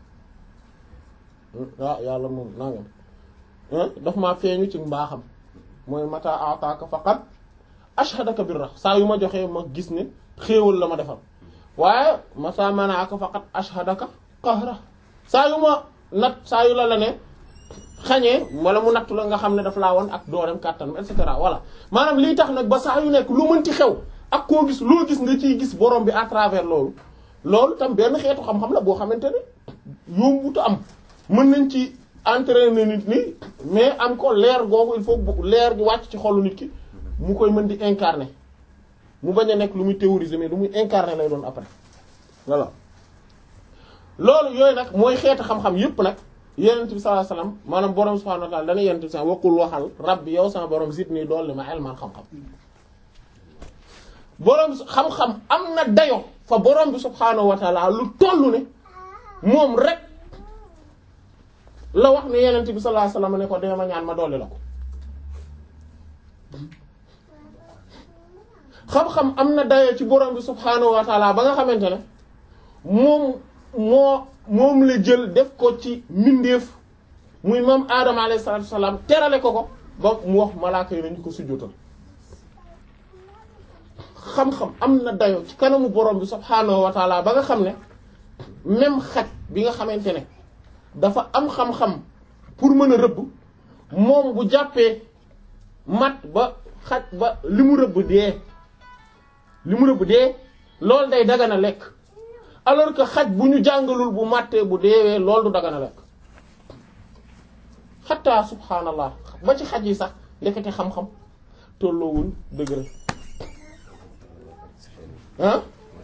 ah yàlla moom nangam daf maa feeñu ci mbaaxam mooy mata ataaka faqat ashhadaka birra saa yu ma joxee ma gis ne xéewal la ma defal waaye mata manaaka faqat ashhadaka qahra saa yu ma nat saa yu la la ne xañee wala mu nattu la nga xam ne daf laa woon ak doorem kàttan et cetera voilà maanaam lii tax nag ba saa yu nekk lu mënti xew ak koo gis loo gis nga ciy gis borom bi à travers loolu loolu tam benn xeetu xam-xam la boo xamante ne yombutu am mën nañ ci entraîner nit ni mais am ko leer googu il faut leer gi wàcc ci xolu nit ki mu koy mën di incarner mu bañ a nekk lu muy théoriser mais lu muy incarner lay doon après voilà loolu yooyu nag mooy xeetu xam-xam yépp nag yenent bi sallallahu alayhi wasallam maanaam borom subhanahu wa ta'ala dana yenent bi sa waqul waxal rabbi yow sama borom zidni dool li ma ilman xam-xam borom xam-xam am na dayo fa borom bi subhanahu wa ta'ala lu tollu ne moom rek la wax ne yenent bi sallallahu alayhi wasallam ne ko dee ma ñaan ma dolli la ko xam-xam am na dayo ci borom bi subhanahu wa ta'ala ba nga xamante ne moom moo moom la jël def ko ci mbindeef muy moom aadama alayhi salaatu wasalaam terale ko ko ba mu wax malaaka yi nañu ko sujjóotal xam-xam am na dayo ci kanamu borom bi subhaanahu wa taala ba nga xam ne même xaj bi nga xamante ne dafa am xam-xam pour mën a rëbb moom bu jàppee mat ba xaj ba li mu rëbb dee li mu rëbb dee loolu day dagana lekk alors que xaj bu ñu jàngalul bu màttee bu deewee loolu du dagana lekk xataa subhaanallah ba ci xaj yi sax ndekete xam-xam tolloowuñ dëgg ah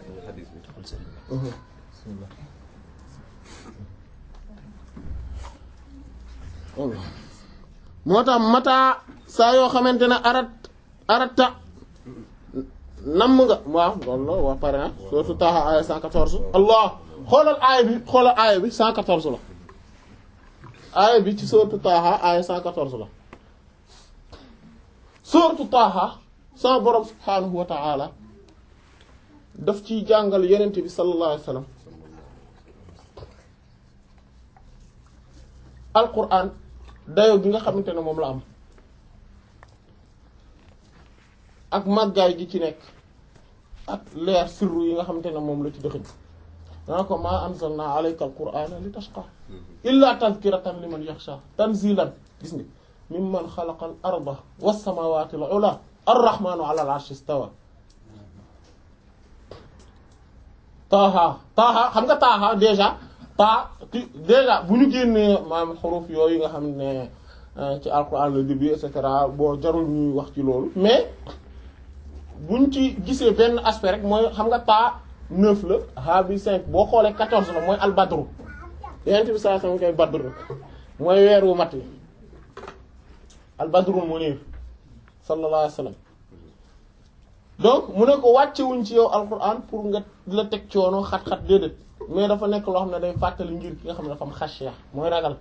moo tax mataa saa yoo xamante ne arat arata namm nga waaw loolu la wax pare na surtout Taaha aaya 114 allah xoolal aaya bi xoolal aaya bi 114 la aaya bi ci surtout Taaha aaya 114 la surtout Taaha sama borom subhaanahu wa ta'ala daf ciy jàngal yonent bi sallallahu alayhi wa sallam alquran dayo gi nga xamante ne moom la am ak màggaay gi ci nekk ak leer sirru yi nga xamante ne moom la ci dëxëñ dana ko maa anzalna alayka alqur'ana li tashqa illa tadhkiratan liman yakhsha tanzilan gis nga mimman xalaqa al arda was samawati al ula arrahmanu ala al arshi istawa taaha taaha xam nga taaha déjà taa déjà bu ñu génnee maam xuruf yooyu nga xam ne ci alquran le début et cetera boo jarul ñuy wax ci loolu mais buñ ci gisee benn aspect rek mooy xam nga taa neuf la ha bi cinq boo xoolee quatorze la mooy albadru yenent bi saa sama koy badru mooy weer wu mat yi albadrul munir sallallahu alayhi wa sallam donc mu ne ko wàccewuñ ci yow alquran pour nga la teg coono xat-xat déedéet mais dafa nekk loo xam ne day fàttali ngir ki nga xam ne dafa am xashiya mooy ragal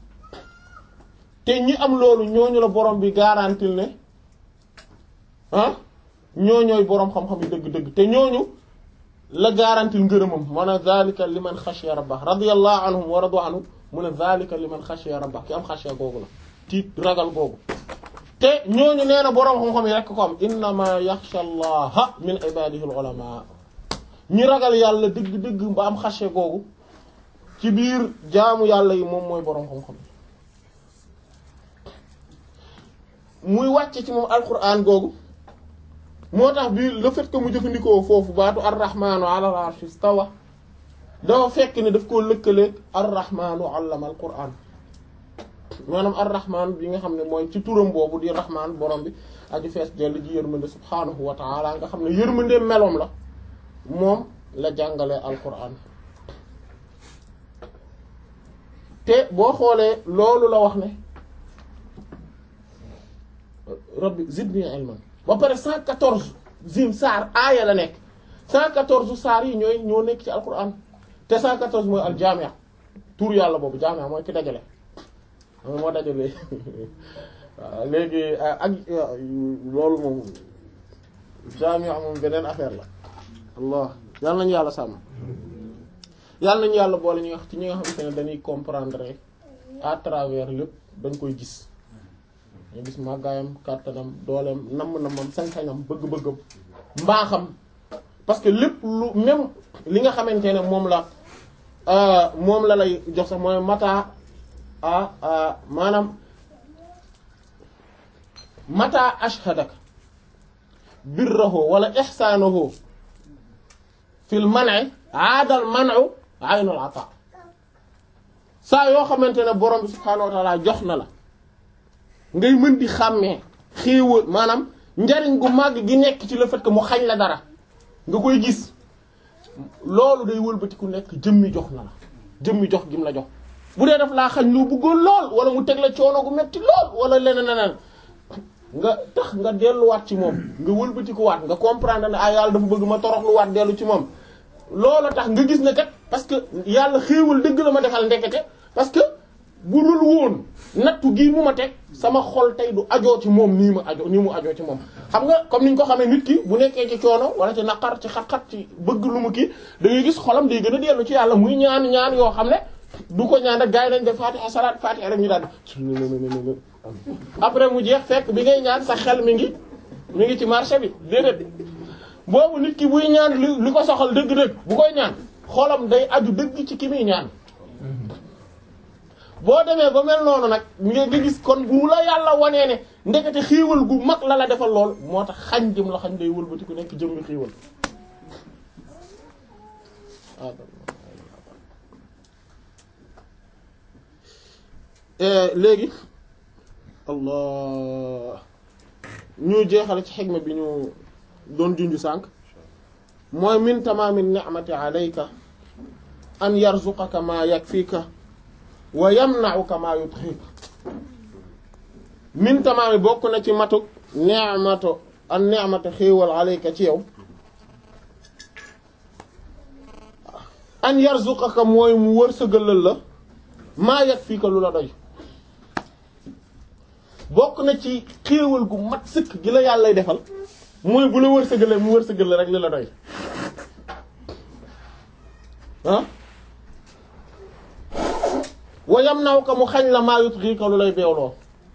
te ñi am loolu ñooñu la borom bi garantil ne ah ñooñooy borom xam-xam yi dëgg-dëgg te ñooñu la garantil ngërëmam maanaam zalika liman xashiya rabbah radiyallahu anhum wa radu anhu mu ne zalika liman xashiya rabbah ki am xashiya googu la tiit ragal googu te ñooñu nee na borom xam-xam yi rekk ko am innama yaxsha allaha min ibadihi al ulama ñi ragal yàlla dëgg-dëgg ba am xashiya googu ci biir jaamu yàlla yi moom mooy borom xam-xam muy wàcce ci moom alquran googu moo tax bi le fait que mu jëfandikoo foofu baatu arrahmanu ala al-arshi istawa dafa fekk ne daf koo lëkkaleeg arrahmanu allama alquran maanaam arrahman bi nga xam ne mooy ci turam boobu di rahman borom bi aju fees dell ji yërmande subhanahu wa taala nga xam ne yërmande meloom la moom la jàngalee alquran te boo xoolee loolu la wax ne rabbi zidni ilman ba pare 114 zim saar aaya la nekk 114 saar yi ñooy ñoo nekk ci alquran te 114 mooy al jaami'a tur yàlla boobu jaami'a mooy ki dajale xam moo dajale waaw léegi ak loolu moom jaami'a moom beneen affaire la allah yàlla nañu yàlla sàmm yàlla nañu yàlla boole ñu wax ci ñi nga xamante ne dañuy comprendre à travers lépp dañ koy gis ñu gis màggaayam kàttanam dooleem namm-namam sañ-sañam bëgg-bëggam mbaaxam parce que lépp lu même li nga xamante ne moom la moom la lay jox sax mooy mata a maanaam mata ashhadaka birrahu wala ihsanahu fil man'i aadal man'u aynul ata saa yoo xamante ne borom bi subhaanahu wa ta'ala jox na la ngay mën di xàmmee xéewal maanaam njariñ gu màgg gi nekk ci le fait que mu xañ la dara nga koy gis loolu day wëlbati ku nekk jëmmi jox na la jëmmi jox gim la jox bu dee daf laa xañ lu bëggoon lool wala mu teg la coono gu metti lool wala leneen leneen nga tax nga delluwaat ci moom nga wëlbati ko waat nga comprendre ne ah yàlla dafa bëgg ma toroxluwaat dellu ci moom loolu tax nga gis ne kat parce que yàlla xéewal dëgg la ma defal ndekete parce que bu dul woon nattu gii mu ma teg sama xol tey du ajoo ci moom nii ma ajoo nii mu ajoo ci moom xam nga comme ni ñu ko xamee nit ki bu nekkee ci coono wala ci naqar ci xat-xat ci bëgg lu mu kii da ngay gis xolam day gën a dellu ci yàlla muy ñaan ñaan yoo xam ne du ko ñaan rek gars yi dañ def fatiha salaat fatiha rek ñu daal après mu jeex fekk bi ngay ñaan sa xel mi ngi mi ngi ci marché bi déedéet boobu nit ki buy ñaan li li ko soxal dëgg-dëgg bu koy ñaan xolam day aju dëgg ci ki muy ñaan boo demee ba mel noonu nag nga gis kon bu la yàlla wanee ne ndekete xiiwal gu mag la la defal lool moo tax xañ jëm la xañ day wëlbati ku nekk jëmmi xiiwal léegi allah ñu jeexale ci xigma bi ñu doon junju sànq mooy min tamaami ni'mati alayka an yarzuqaka ma yakfika wa yamna'uka ma yudhika min tamaami bokk na ci matuk ni'matu an ni'matu xéewal alayka ci yow an yarzuqaka mooy mu wërsëgalal la maa yakfika lu la doy bokk na ci xéewal gu mat sëkk gi la yàlla defal mooy bu la wërsëgalee mu wërsëgal rek li la doy ah wayam naw ka mu xañ la maa yut ka lu lay beewloo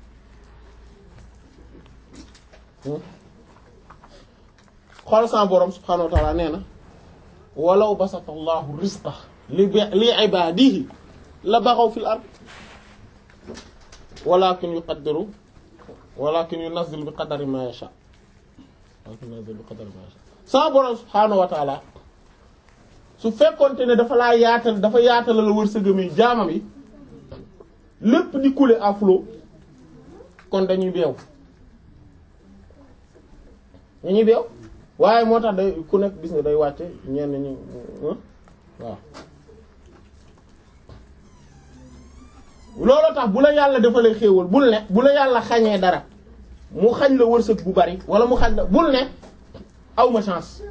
xool sa borom subhaanahu wa ta'ala nee na walaw basata allahu rizqa li li ibadihi la baxaw fil ard walakin yuqaddiru walakin yunazzilu bi qadari ma yasha walakin yunazzilu bi qadari ma yasha sa borom subhaanahu wa ta'ala su fekkonte ne dafa laa yaatal dafa yaatal la wërsëgam yi jaamam yi lépp di couler à flot kon dañuy beew dañuy beew waaye moo tax day ku nekk gis nga day wàcce ñenn ñi waaw loolu tax bu la yàlla defalee xéewal bul ne bu la yàlla xañee dara mu xañ la wërsëg bu bari wala mu xañ la bul ne awma chance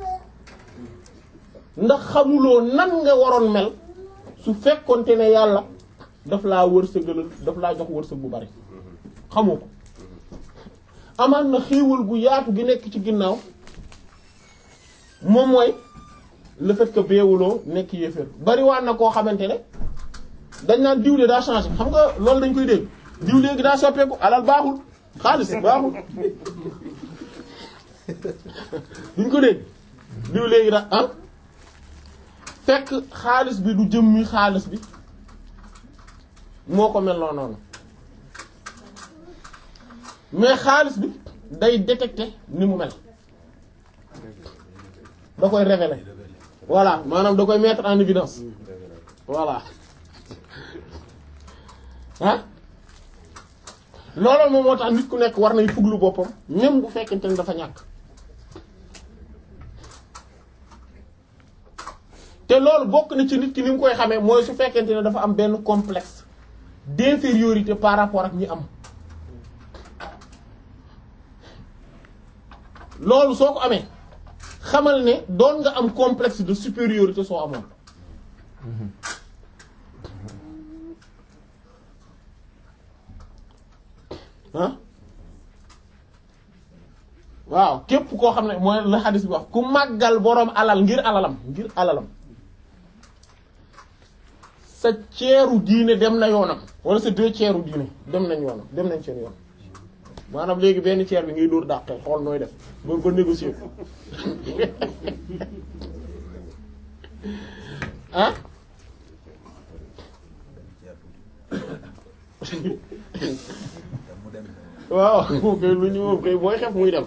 ndax xamuloo nan nga waroon mel su fekkonte ne yàlla daf laa wërsëgalal daf laa jox wërsëg bu bari xamoo ko amaan na xéewal gu yaatu gi nekk ci ginnaaw moom mooy le fait que beewuloo nekk yéeféer bari waan na koo xamante ne dañ naan diw de daa changé xam nga loolu dañ koy dégg diw léegi daa soppeeku alal baaxul xaalis baaxul duñ ko dégg diw léegi daa ah fekk xaalis bi du jëmmi xaalis bi moo ko mel noonu mais xaalis bi day détecter ni mu mel da koy révéler voilà maanaam da koy mettre en évidence voilà ah loolu moom moo tax nit ku nekk war nay fuglu boppam même bu fekkente ne dafa ñàkk te loolu bokk na ci nit ki ni mu koy xamee mooy su fekkente ne dafa am benn complexe d'infériorité par rapport ak ñi am loolu soo ko amee xamal ne doon nga am complexe de supériorité soo amoon ah waaw képp koo xam ne mooy la xadis bi wax ku màggal boroom alal ngir alalam ngir alalam sa ceeru diine dem na yoonam wala sa deux ceeru diine dem nañ yoonam dem nañ seen yoon maanaam léegi benn ceer bi ngay dóor dàqee xool nooy def ba ko négocier ko ah waaw moom kay lu ñu moom kay booy xef muy dem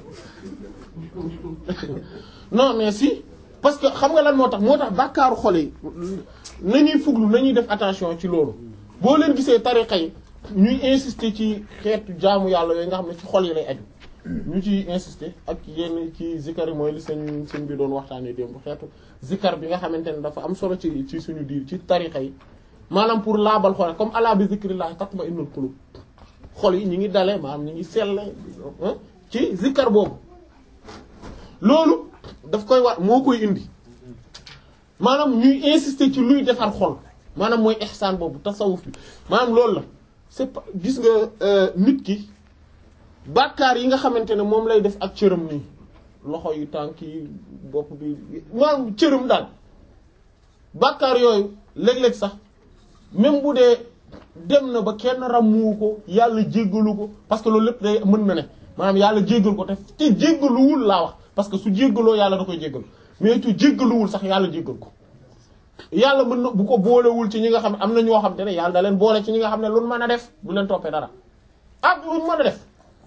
non mais si parce que xam nga lan moo tax moo tax bàkkaaru xol yi nañuy fuglu nañuy def attention ci loolu boo leen gisee tariqa yi ñuy insister ci xeetu jaamu yàlla yooyu nga xam ne ci xol yi lay aju ñu ci insister ak yenn ci zikar yi mooy li seen seen bi doon waxtaanee démb xeetu zikar bi nga xamante ne dafa am solo ci ci suñu diir ci tariqa yi maanaam pour laabal xol comme ala bi zikrillah tatma'innul qulub xol yi ñu ngi dale maanaam ñu ngi sell ci zikar boobu loolu daf koy war moo koy indi maanaam ñuy insister ci luy defar xol maanaam mooy ihsaan boobu tasawuf bi maanaam loolu la c'est pas gis nga nit ki bàkkaar yi nga xamante ne moom lay def ak cëram nii loxo yi tànk yi bopp bi maanaam cëram daal bàkkaar yooyu léeg-léeg sax même bu dee dem na ba kenn ràmmuwu ko yàlla jéggalu ko parce que loolu lépp day mën na ne maanaam yàlla jéggal ko te te jéggaluwul laa wax parce que su jéggaloo yàlla da koy jéggal mais tu jéggaluwul sax yàlla jéggal ko yàlla mën na bu ko boolewul ci ñi nga xam ne am na ñoo xam te ne yàlla da leen boole ci ñi nga xam ne lu mën a def du leen toppee dara ak lu mën a def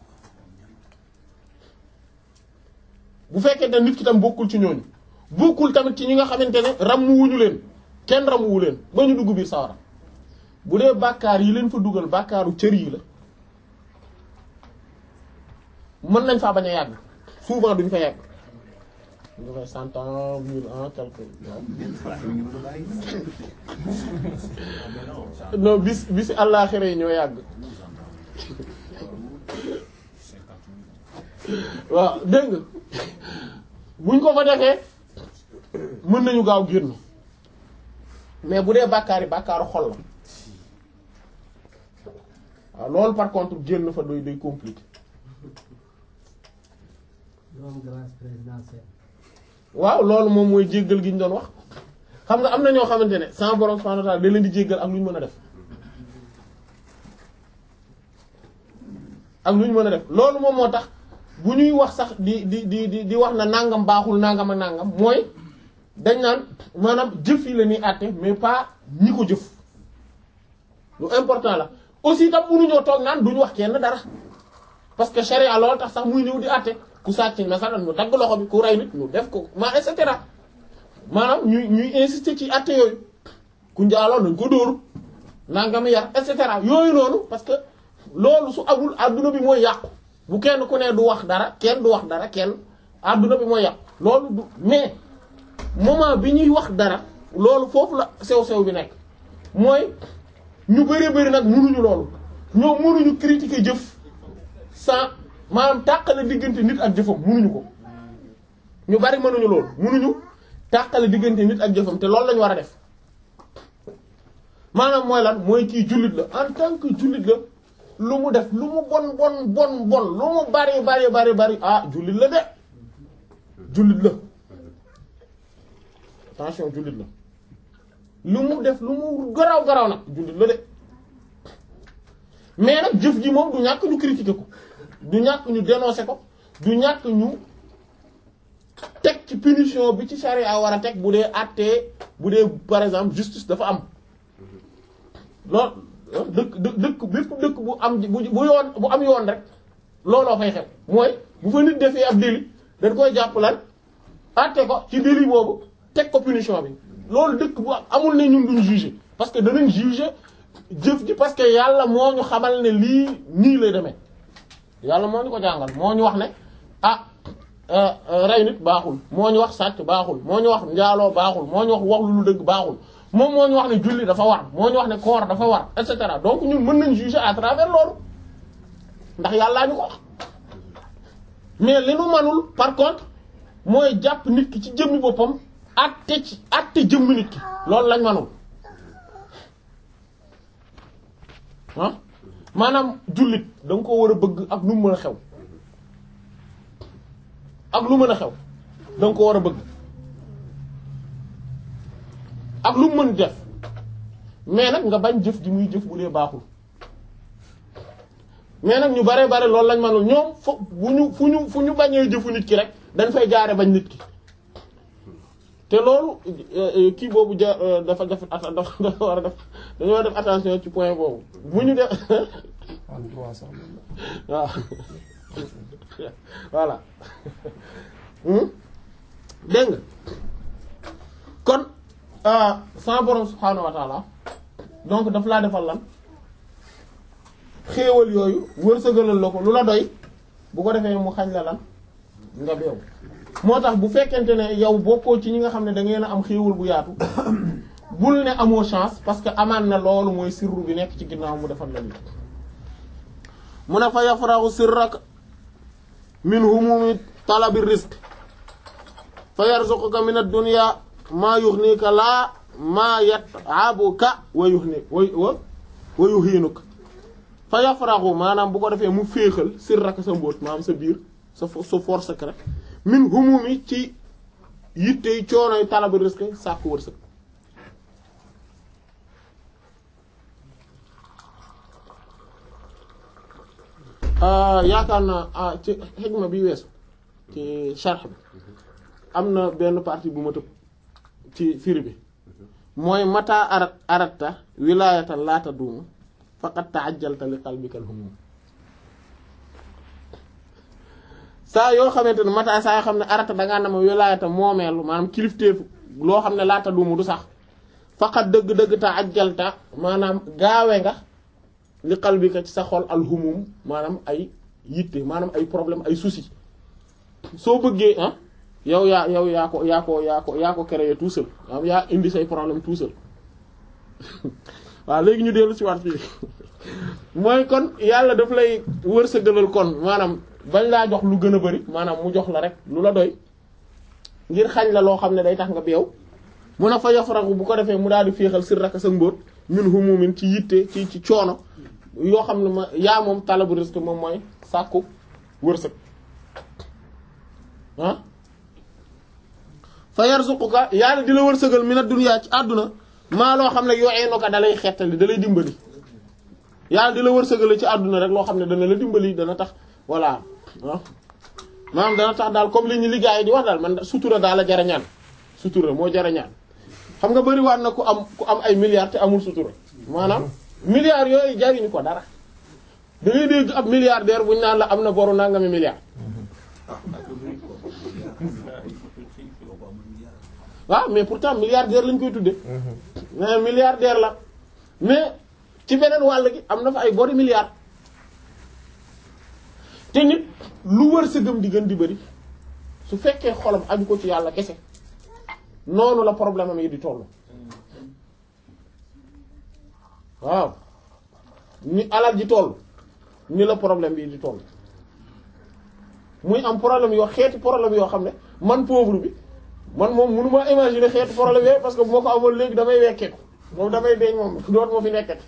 bu fekkee ne nit ki tam bokkul ci ñooñu bokkul tamit ci ñi nga xamante ne ràmmuwuñu leen kenn ràmmuwu leen ba ñu dugg biir sawara bu dee bàkkaar yi leen fa dugal bàkkaaru cër yi la mën nañ faa bañ a yàgg souvent duñ fa yàgg ñu fay cent ans mille ans quelque non bis bisi àllaaxira yi ñoo yàgg waaw dégg nga buñ ko fa defee mën nañu gaaw génn mais bu dee bàkkaar yi bàkkaaru xol la waaw loolu par contre génn fa doy day compliqué waaw loolu moom mooy jéggal gi ñu doon wax xam nga am na ñoo xamante ne sans borom subhanahu wa ta'ala da leen di jéggal ak lu ñu mën a def ak lu ñu mën a def loolu moom moo tax bu ñuy wax sax di di di di di wax na nangam baaxul nangam ak nangam mooy dañ naan maanaam jëf yi la ñuy àtte mais pas ñi ko jëf lu important la aussi tam mënuñoo toog naan duñu wax kenn dara parce que charia loolu tax sax muy ñëw di àtte ku sàcc masalan ñu dagg loxo bi ku rey nit ñu def ko ma et cetera maanaam ñuy ñuy insister ci àtte yooyu ku njaaloo nañ ko dóoru nangam yar et cetera yooyu noonu parce que loolu su amul adduna bi mooy yàqu bu kenn ku ne du wax dara kenn du wax dara kenn adduna bi mooy yàqu loolu du mais moment bi ñuy wax dara loolu foofu la sew-sew bi nekk mooy ñu bari bari nag mënuñu loolu ñoo mënuñu critiquer jëf sans maanaam tàqale diggante nit ak jëfam mënuñu ko ñu bari mënuñu loolu mënuñu tàqale diggante nit ak jëfam te loolu lañu war a def maanaam mooy lan mooy kii jullit la en tant que jullit la lu mu def lu mu bon bon bon bon lu mu bari bari bari bari ah jullit la de jullit la attention jullit la lu mu def lu mu garaw garaw nag jullit la de mais nag jëf ji moom du ñàkk ñu critiquer ko du ñàkk ñu dénoncer ko du ñàkk ñu teg ci punition bi ci charia war a teg bu dee àttee bu dee par exemple justice dafa am loolu dëkk dëkk dëkk bépp dëkk bu am bu bu yoon bu am yoon rek looloo fay xew mooy bu fa nit defee ab délit dañ koy jàpp lan àtte ko ci délit boobu teg ko punition bi loolu dëkk bu amul ne ñun duñ juger parce que danañ juger jëf ji parce que yàlla moo ñu xamal ne lii nii lay demee yàlla moo ñu ko jàngal moo ñu wax ne ah rey nit baaxul moo ñu wax sàcc baaxul moo ñu wax njaaloo baaxul moo ñu wax wax lu dëgg baaxul moom moo ñu wax ne julli dafa war moo ñu wax ne koor dafa war et cetera donc ñun mën nañ juger à travers loolu ndax yàllaa ñu ko wax mais li nu manul par contre mooy jàpp nit ki ci jëmmi boppam atte ci atte jëmmi nit ki loolu lañ manul ah maanaam jullit da nga ko war a bëgg ak lu mu mën a xew ak lu mën a xew da nga ko war a bëgg ak lu mu mën def mais nag nga bañ jëf ji muy jëf bu dee baaxul mais nag ñu bare bare loolu lañ manul ñoom fo bu ñu fu ñu fu ñu bañee jëfu nit ki rek dañ fay jaare bañ nit ki te loolu kii boobu ja dafa def dafa dafa war a def dañoo war a def attention ci point boobu bu ñu def waaw voilà dégg nga kon sama borom subhaanahu wa taala donc daf laa defal lan xéewal yooyu wërsëgalal la ko lu la doy bu ko defee mu xañ la lan nga beew moo tax bu fekkente ne yow bokkoo ci ñi nga xam ne da ngeen a am xéewal bu yaatu bul ne amoo chance parce que amaan na loolu mooy sirru bi nekk ci ginnaaw mu defal la lii mu ne fa yafraxu sirrak min humumi talabi rizq fa yarzuquka min ad-dunya maa yuxnika laa maa yat'abuka wa yuxni wa wa yuhinuka fa yafraxu maanaam bu ko defee mu féexal sirrak sa mbóot maanaam sa biir sa sa force secret min humumi ci yittey coonoy talabi rizq sàkku wërsëg yaakaar naa ci xikma bi weesu ci sharh bi am na benn partie bu ma tëb ci firi bi mooy mata arat aratta wilaayatan laata duumu faqad ta'ajjalta li qalbikal humum saa yoo xamante ne mata saa yoo xam ne arata dangaa na ma wilaayatan moomeelu maanaam kilifteefu loo xam ne laata duumu du sax faqad dëgg-dëgg ta'ajjalta maanaam gaawe nga li qalbika ci sa xol alhumum maanaam ay yitte maanaam ay problème ay soucis soo bëggee ah yow yaa yow yaa ko yaa ko yaa ko yaa ko créé tout seul maanaam yaa indi say problème tout seul waaw léegi ñu dellu ci waat fii mooy kon yàlla daf lay wërsëgalal kon maanaam bañ laa jox lu gën a bari maanaam mu jox la rek lu la doy ngir xañ la loo xam ne day tax nga beew mun a fa yafragu bu ko defee mu daal di féexal sir raka sa mbóot min humumin ci yitte ci ci coono yoo xam ne ma yaa moom talabu risque moom mooy sàkku wërsëg ah fa yarzuquka yàlla di la wërsëgal mina dunya ci àdduna maa loo xam ne yooyee no ko da lay xettali da lay dimbali yàlla di la wërsëgal ci àdduna rek loo xam ne dana la dimbali dana tax voilà ah maanaam dana tax daal comme li ñu liggéey di wax daal man sutura daal la jarañaan sutura moo jarañaan xam nga bëri waat na ku am ku am ay milliards te amul sutura maanaam milliards yooyu jariñu ko dara da ngay dégg ab milliardaire bu ñu naan la am na boru nangami milliards waaw mais pourtant milliardaire lañ koy tudde mais milliardaire la mais ci beneen wàll gi am na fa ay bori milliards te nit lu wër sa gëm di gën di bëri su fekkee xolam aju ko ci yàlla kese noonu la problème am yi di tollu waaw ni alal ji toll ni la problème bi di toll muy am problème yoo xeeti problème yoo xam ne man pauvre bi man moom mënu ma imaginer xeeti problème yooyu parce que bu ma ko amoon léegi damay wekkeeku moom damay deeñ moom doot ma fi nekkat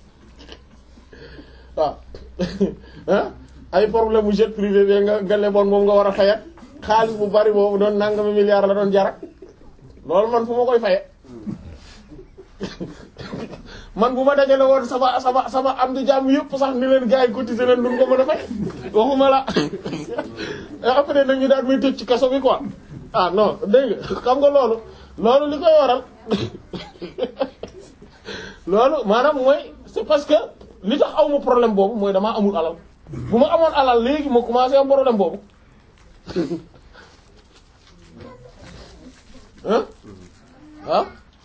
waaw ay problème bu jet privé bi nga nga leboon moom nga war a fayat xaalis bu bari boobu doon nangami milliard la doon jarak loolu man fu ma koy faye man bu ma dajale woon sama sama sama am di jàmm yëpp sax ni leen gars yi cotiser leen duñ ko mën a fay waxuma la après nag ñu daal may tëj ci kaso bi quoi ah non dégg nga xam nga loolu loolu li koy waral loolu maanaam mooy c'est parce que li tax aw ma problème boobu mooy damaa amul alal bu ma amoon alal léegi ma commencé am problème boobu ah ah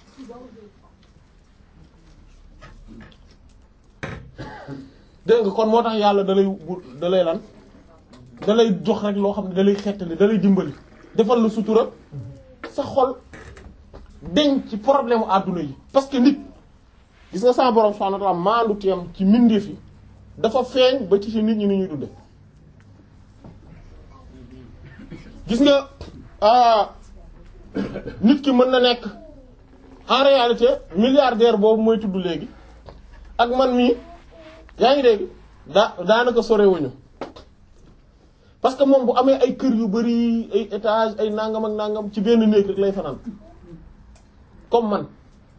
dégg nga kon moo tax yàlla da lay da lay lan da lay jox rek loo xam ne da lay xettali da lay dimbali defal la sutura sa xol deñ ci problème u àdduna yi parce que nit gis nga sama borom subhanahu wa ta'ala maandu teem ci mbindeef yi dafa feeñ ba ci ci nit ñi ni ñuy dunde gis nga nit ki mën na nekk en réalité milliardaire boobu mooy tudd léegi ak man mii yaa ngi dégg daa daanaka sorewuñu parce que moom bu amee ay kër yu bari ay étage ay nangam ak nangam ci benn néeg rek lay fanaan comme man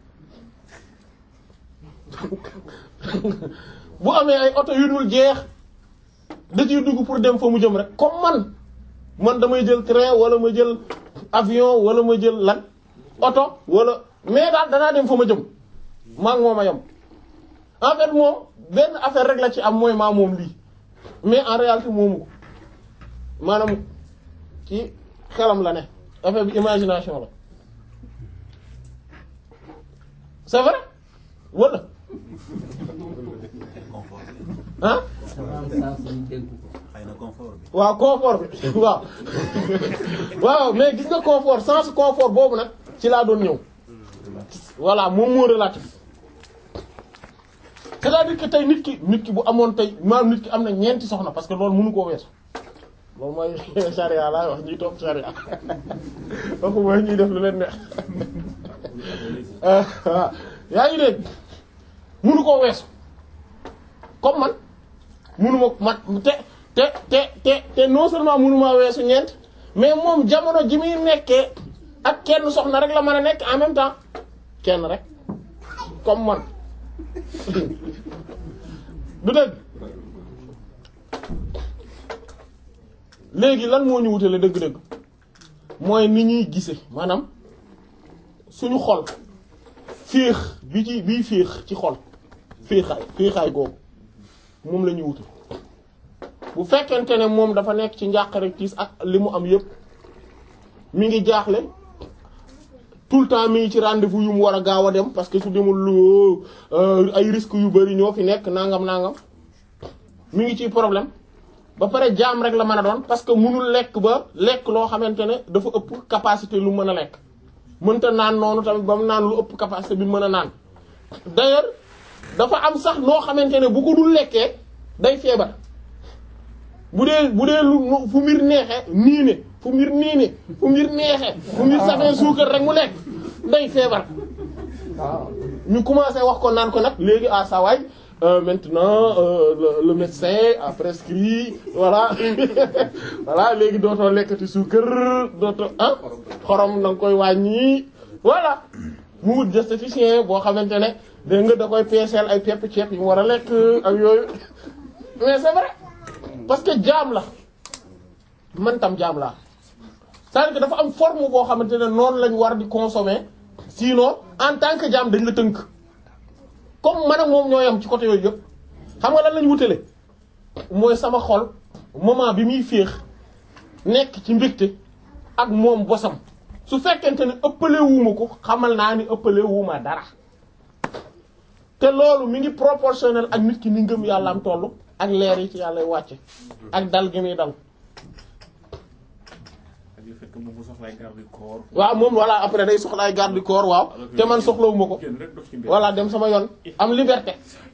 bu amee ay oto yu dul jeex da ciy dugg pour dem fa mu jëm rek comme man man damay jël train wala ma jël avion wala ma jël lan oto wala mais daal danaa dem fa ma jëm maa ngi moom a yem en fait moom benn affaire rek la ci am mooy maa moom lii mais en réalité moomu ko maanaam ci xelam la ne affaire bi imagination la c'est vrai wala ah xëy na confort bi. waaw confort bi waaw waaw mais gis nga confort sens confort boobu nag ci laa doon ñëw voilà moom moo relatif c'est-à-dire que tey nit ki nit ki bu amoon tey maanaam nit ki am na ñeenti soxna parce que loolu mënu koo weesu loolu mooy charia laay wax ñuy topp charia waxu mooy ñuy def lu leen neex waaw yaa ngi dégg mënu koo weesu comme man mënu ma man te te te te te non seulement mënu maa weesu ñeent mais moom jamono ji muy nekkee ak kenn soxna rek la mën a nekk en même temps kenn rek comme man du dëgg léegi lan moo ñu wutale dëgg-dëgg mooy ni ñuy gise maanaam suñu xol féex bi ci bii féex ci xol féexaay féexaay googu moom la ñuy wute bu fekkente ne moom dafa nekk ci njàqare tiis ak li mu am yépp mi ngi jaaxle tout le temps mi ngi ci rendez-vous yu mu war a gaaw a dem parce que su demul lu ay risques yu bari ñoo fi nekk nangam nangam mi ngi ci problème ba pare jaam rek la mën a doon parce que mënul lekk ba lekk loo xamante ne dafa ëpp capacité lu mën a lekk mënta naan noonu tamit ba mu naan lu ëpp capacité bi mën a naan d'ailleurs dafa am sax noo xamante ne bu ko dul lekkee day feebar bu dee bu dee lu fu mbir neexee nii ne fu mbir nii ne fu mbir neexee fu mbir safee suukar rek mu lekk day feebar waaw ñu commencé wax ko naan ko nag léegi à sa waay maintenant euh, le, le médecin a prescrit voilà voilà léegi dootoo lekkati suukar dootoo ah xorom da nga koy wàññi voilà mu wut diététicien boo xamante ne dégg nga da koy peeseel ay pepp ceeb yi mu war a lekk ak yooyu mais c'est vrai parce que jaam la man tam jaam laa c'est-à-dire que dafa am forme boo xamante ne noonu lañ war di consommer sinon en tant que jaam dañ la tënk comme man ak moom ñoo yam ci côté yooyu yëpp xam nga lan lañ wutale mooy sama xol moment bi muy féex nekk ci mbégte ak moom bosam su fekkente ne ëppale wuuma ko xamal naa ni ëppale wuuma dara te loolu mi ngi proportionnel ak nit ki ni ngëm yàlla am tollu ak leer yi ci yàlla wàcce ak dal gi muy dal ak le fait que moom mu soxlaay garde du corps. waaw moom voilà après day soxlaay garde du corps waaw te man soxlawuma ko kenn rek dox ci mbir. voilà dem sama yoon am liberté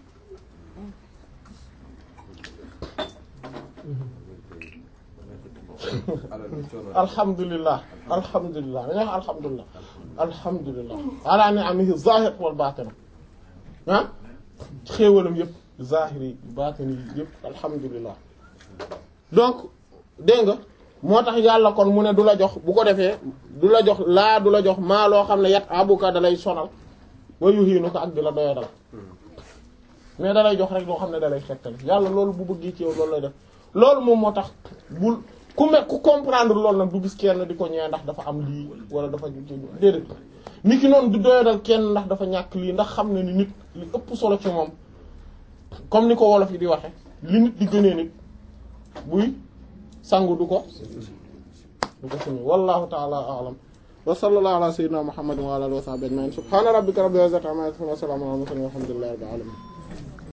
alhamdulillah alhamdulillah dañuy wax alhamdulillah alhamdulillah ala ni'amihi zahir wal batin ah xéewalam yëpp zahiri batini yëpp alhamdulillah donc dégg nga moo tax yàlla kon mu ne du la jox bu ko defee du la jox laa du la jox maa loo xam ne yat abuka dalay sonal wa yuhiinu ko ak di la doya dal mais dalay jox rek loo xam ne dalay xettal yàlla loolu bu bëggee ci yow loolu lay def loolu moom moo tax bul ku me ku comprendre loolu nag du gis kenn di ko ñëwee ndax dafa am lii wala dafa déedéet nit ki noonu du doyadal kenn ndax dafa ñàkk lii ndax xam ne ni nit li ëpp solo ci moom comme ni ko wolof yi di waxe li nit di gënee nit buy sangu du ko du ko suñu wallahu ta'ala a'lam wa sallallahu ala sayyidina muhammadin wa ala alihi wa sahbihi ajma'in subhana rabbika rabbil izzati amma yasifun wa salamun ala al mursalin walhamdulillahi rabbil alamin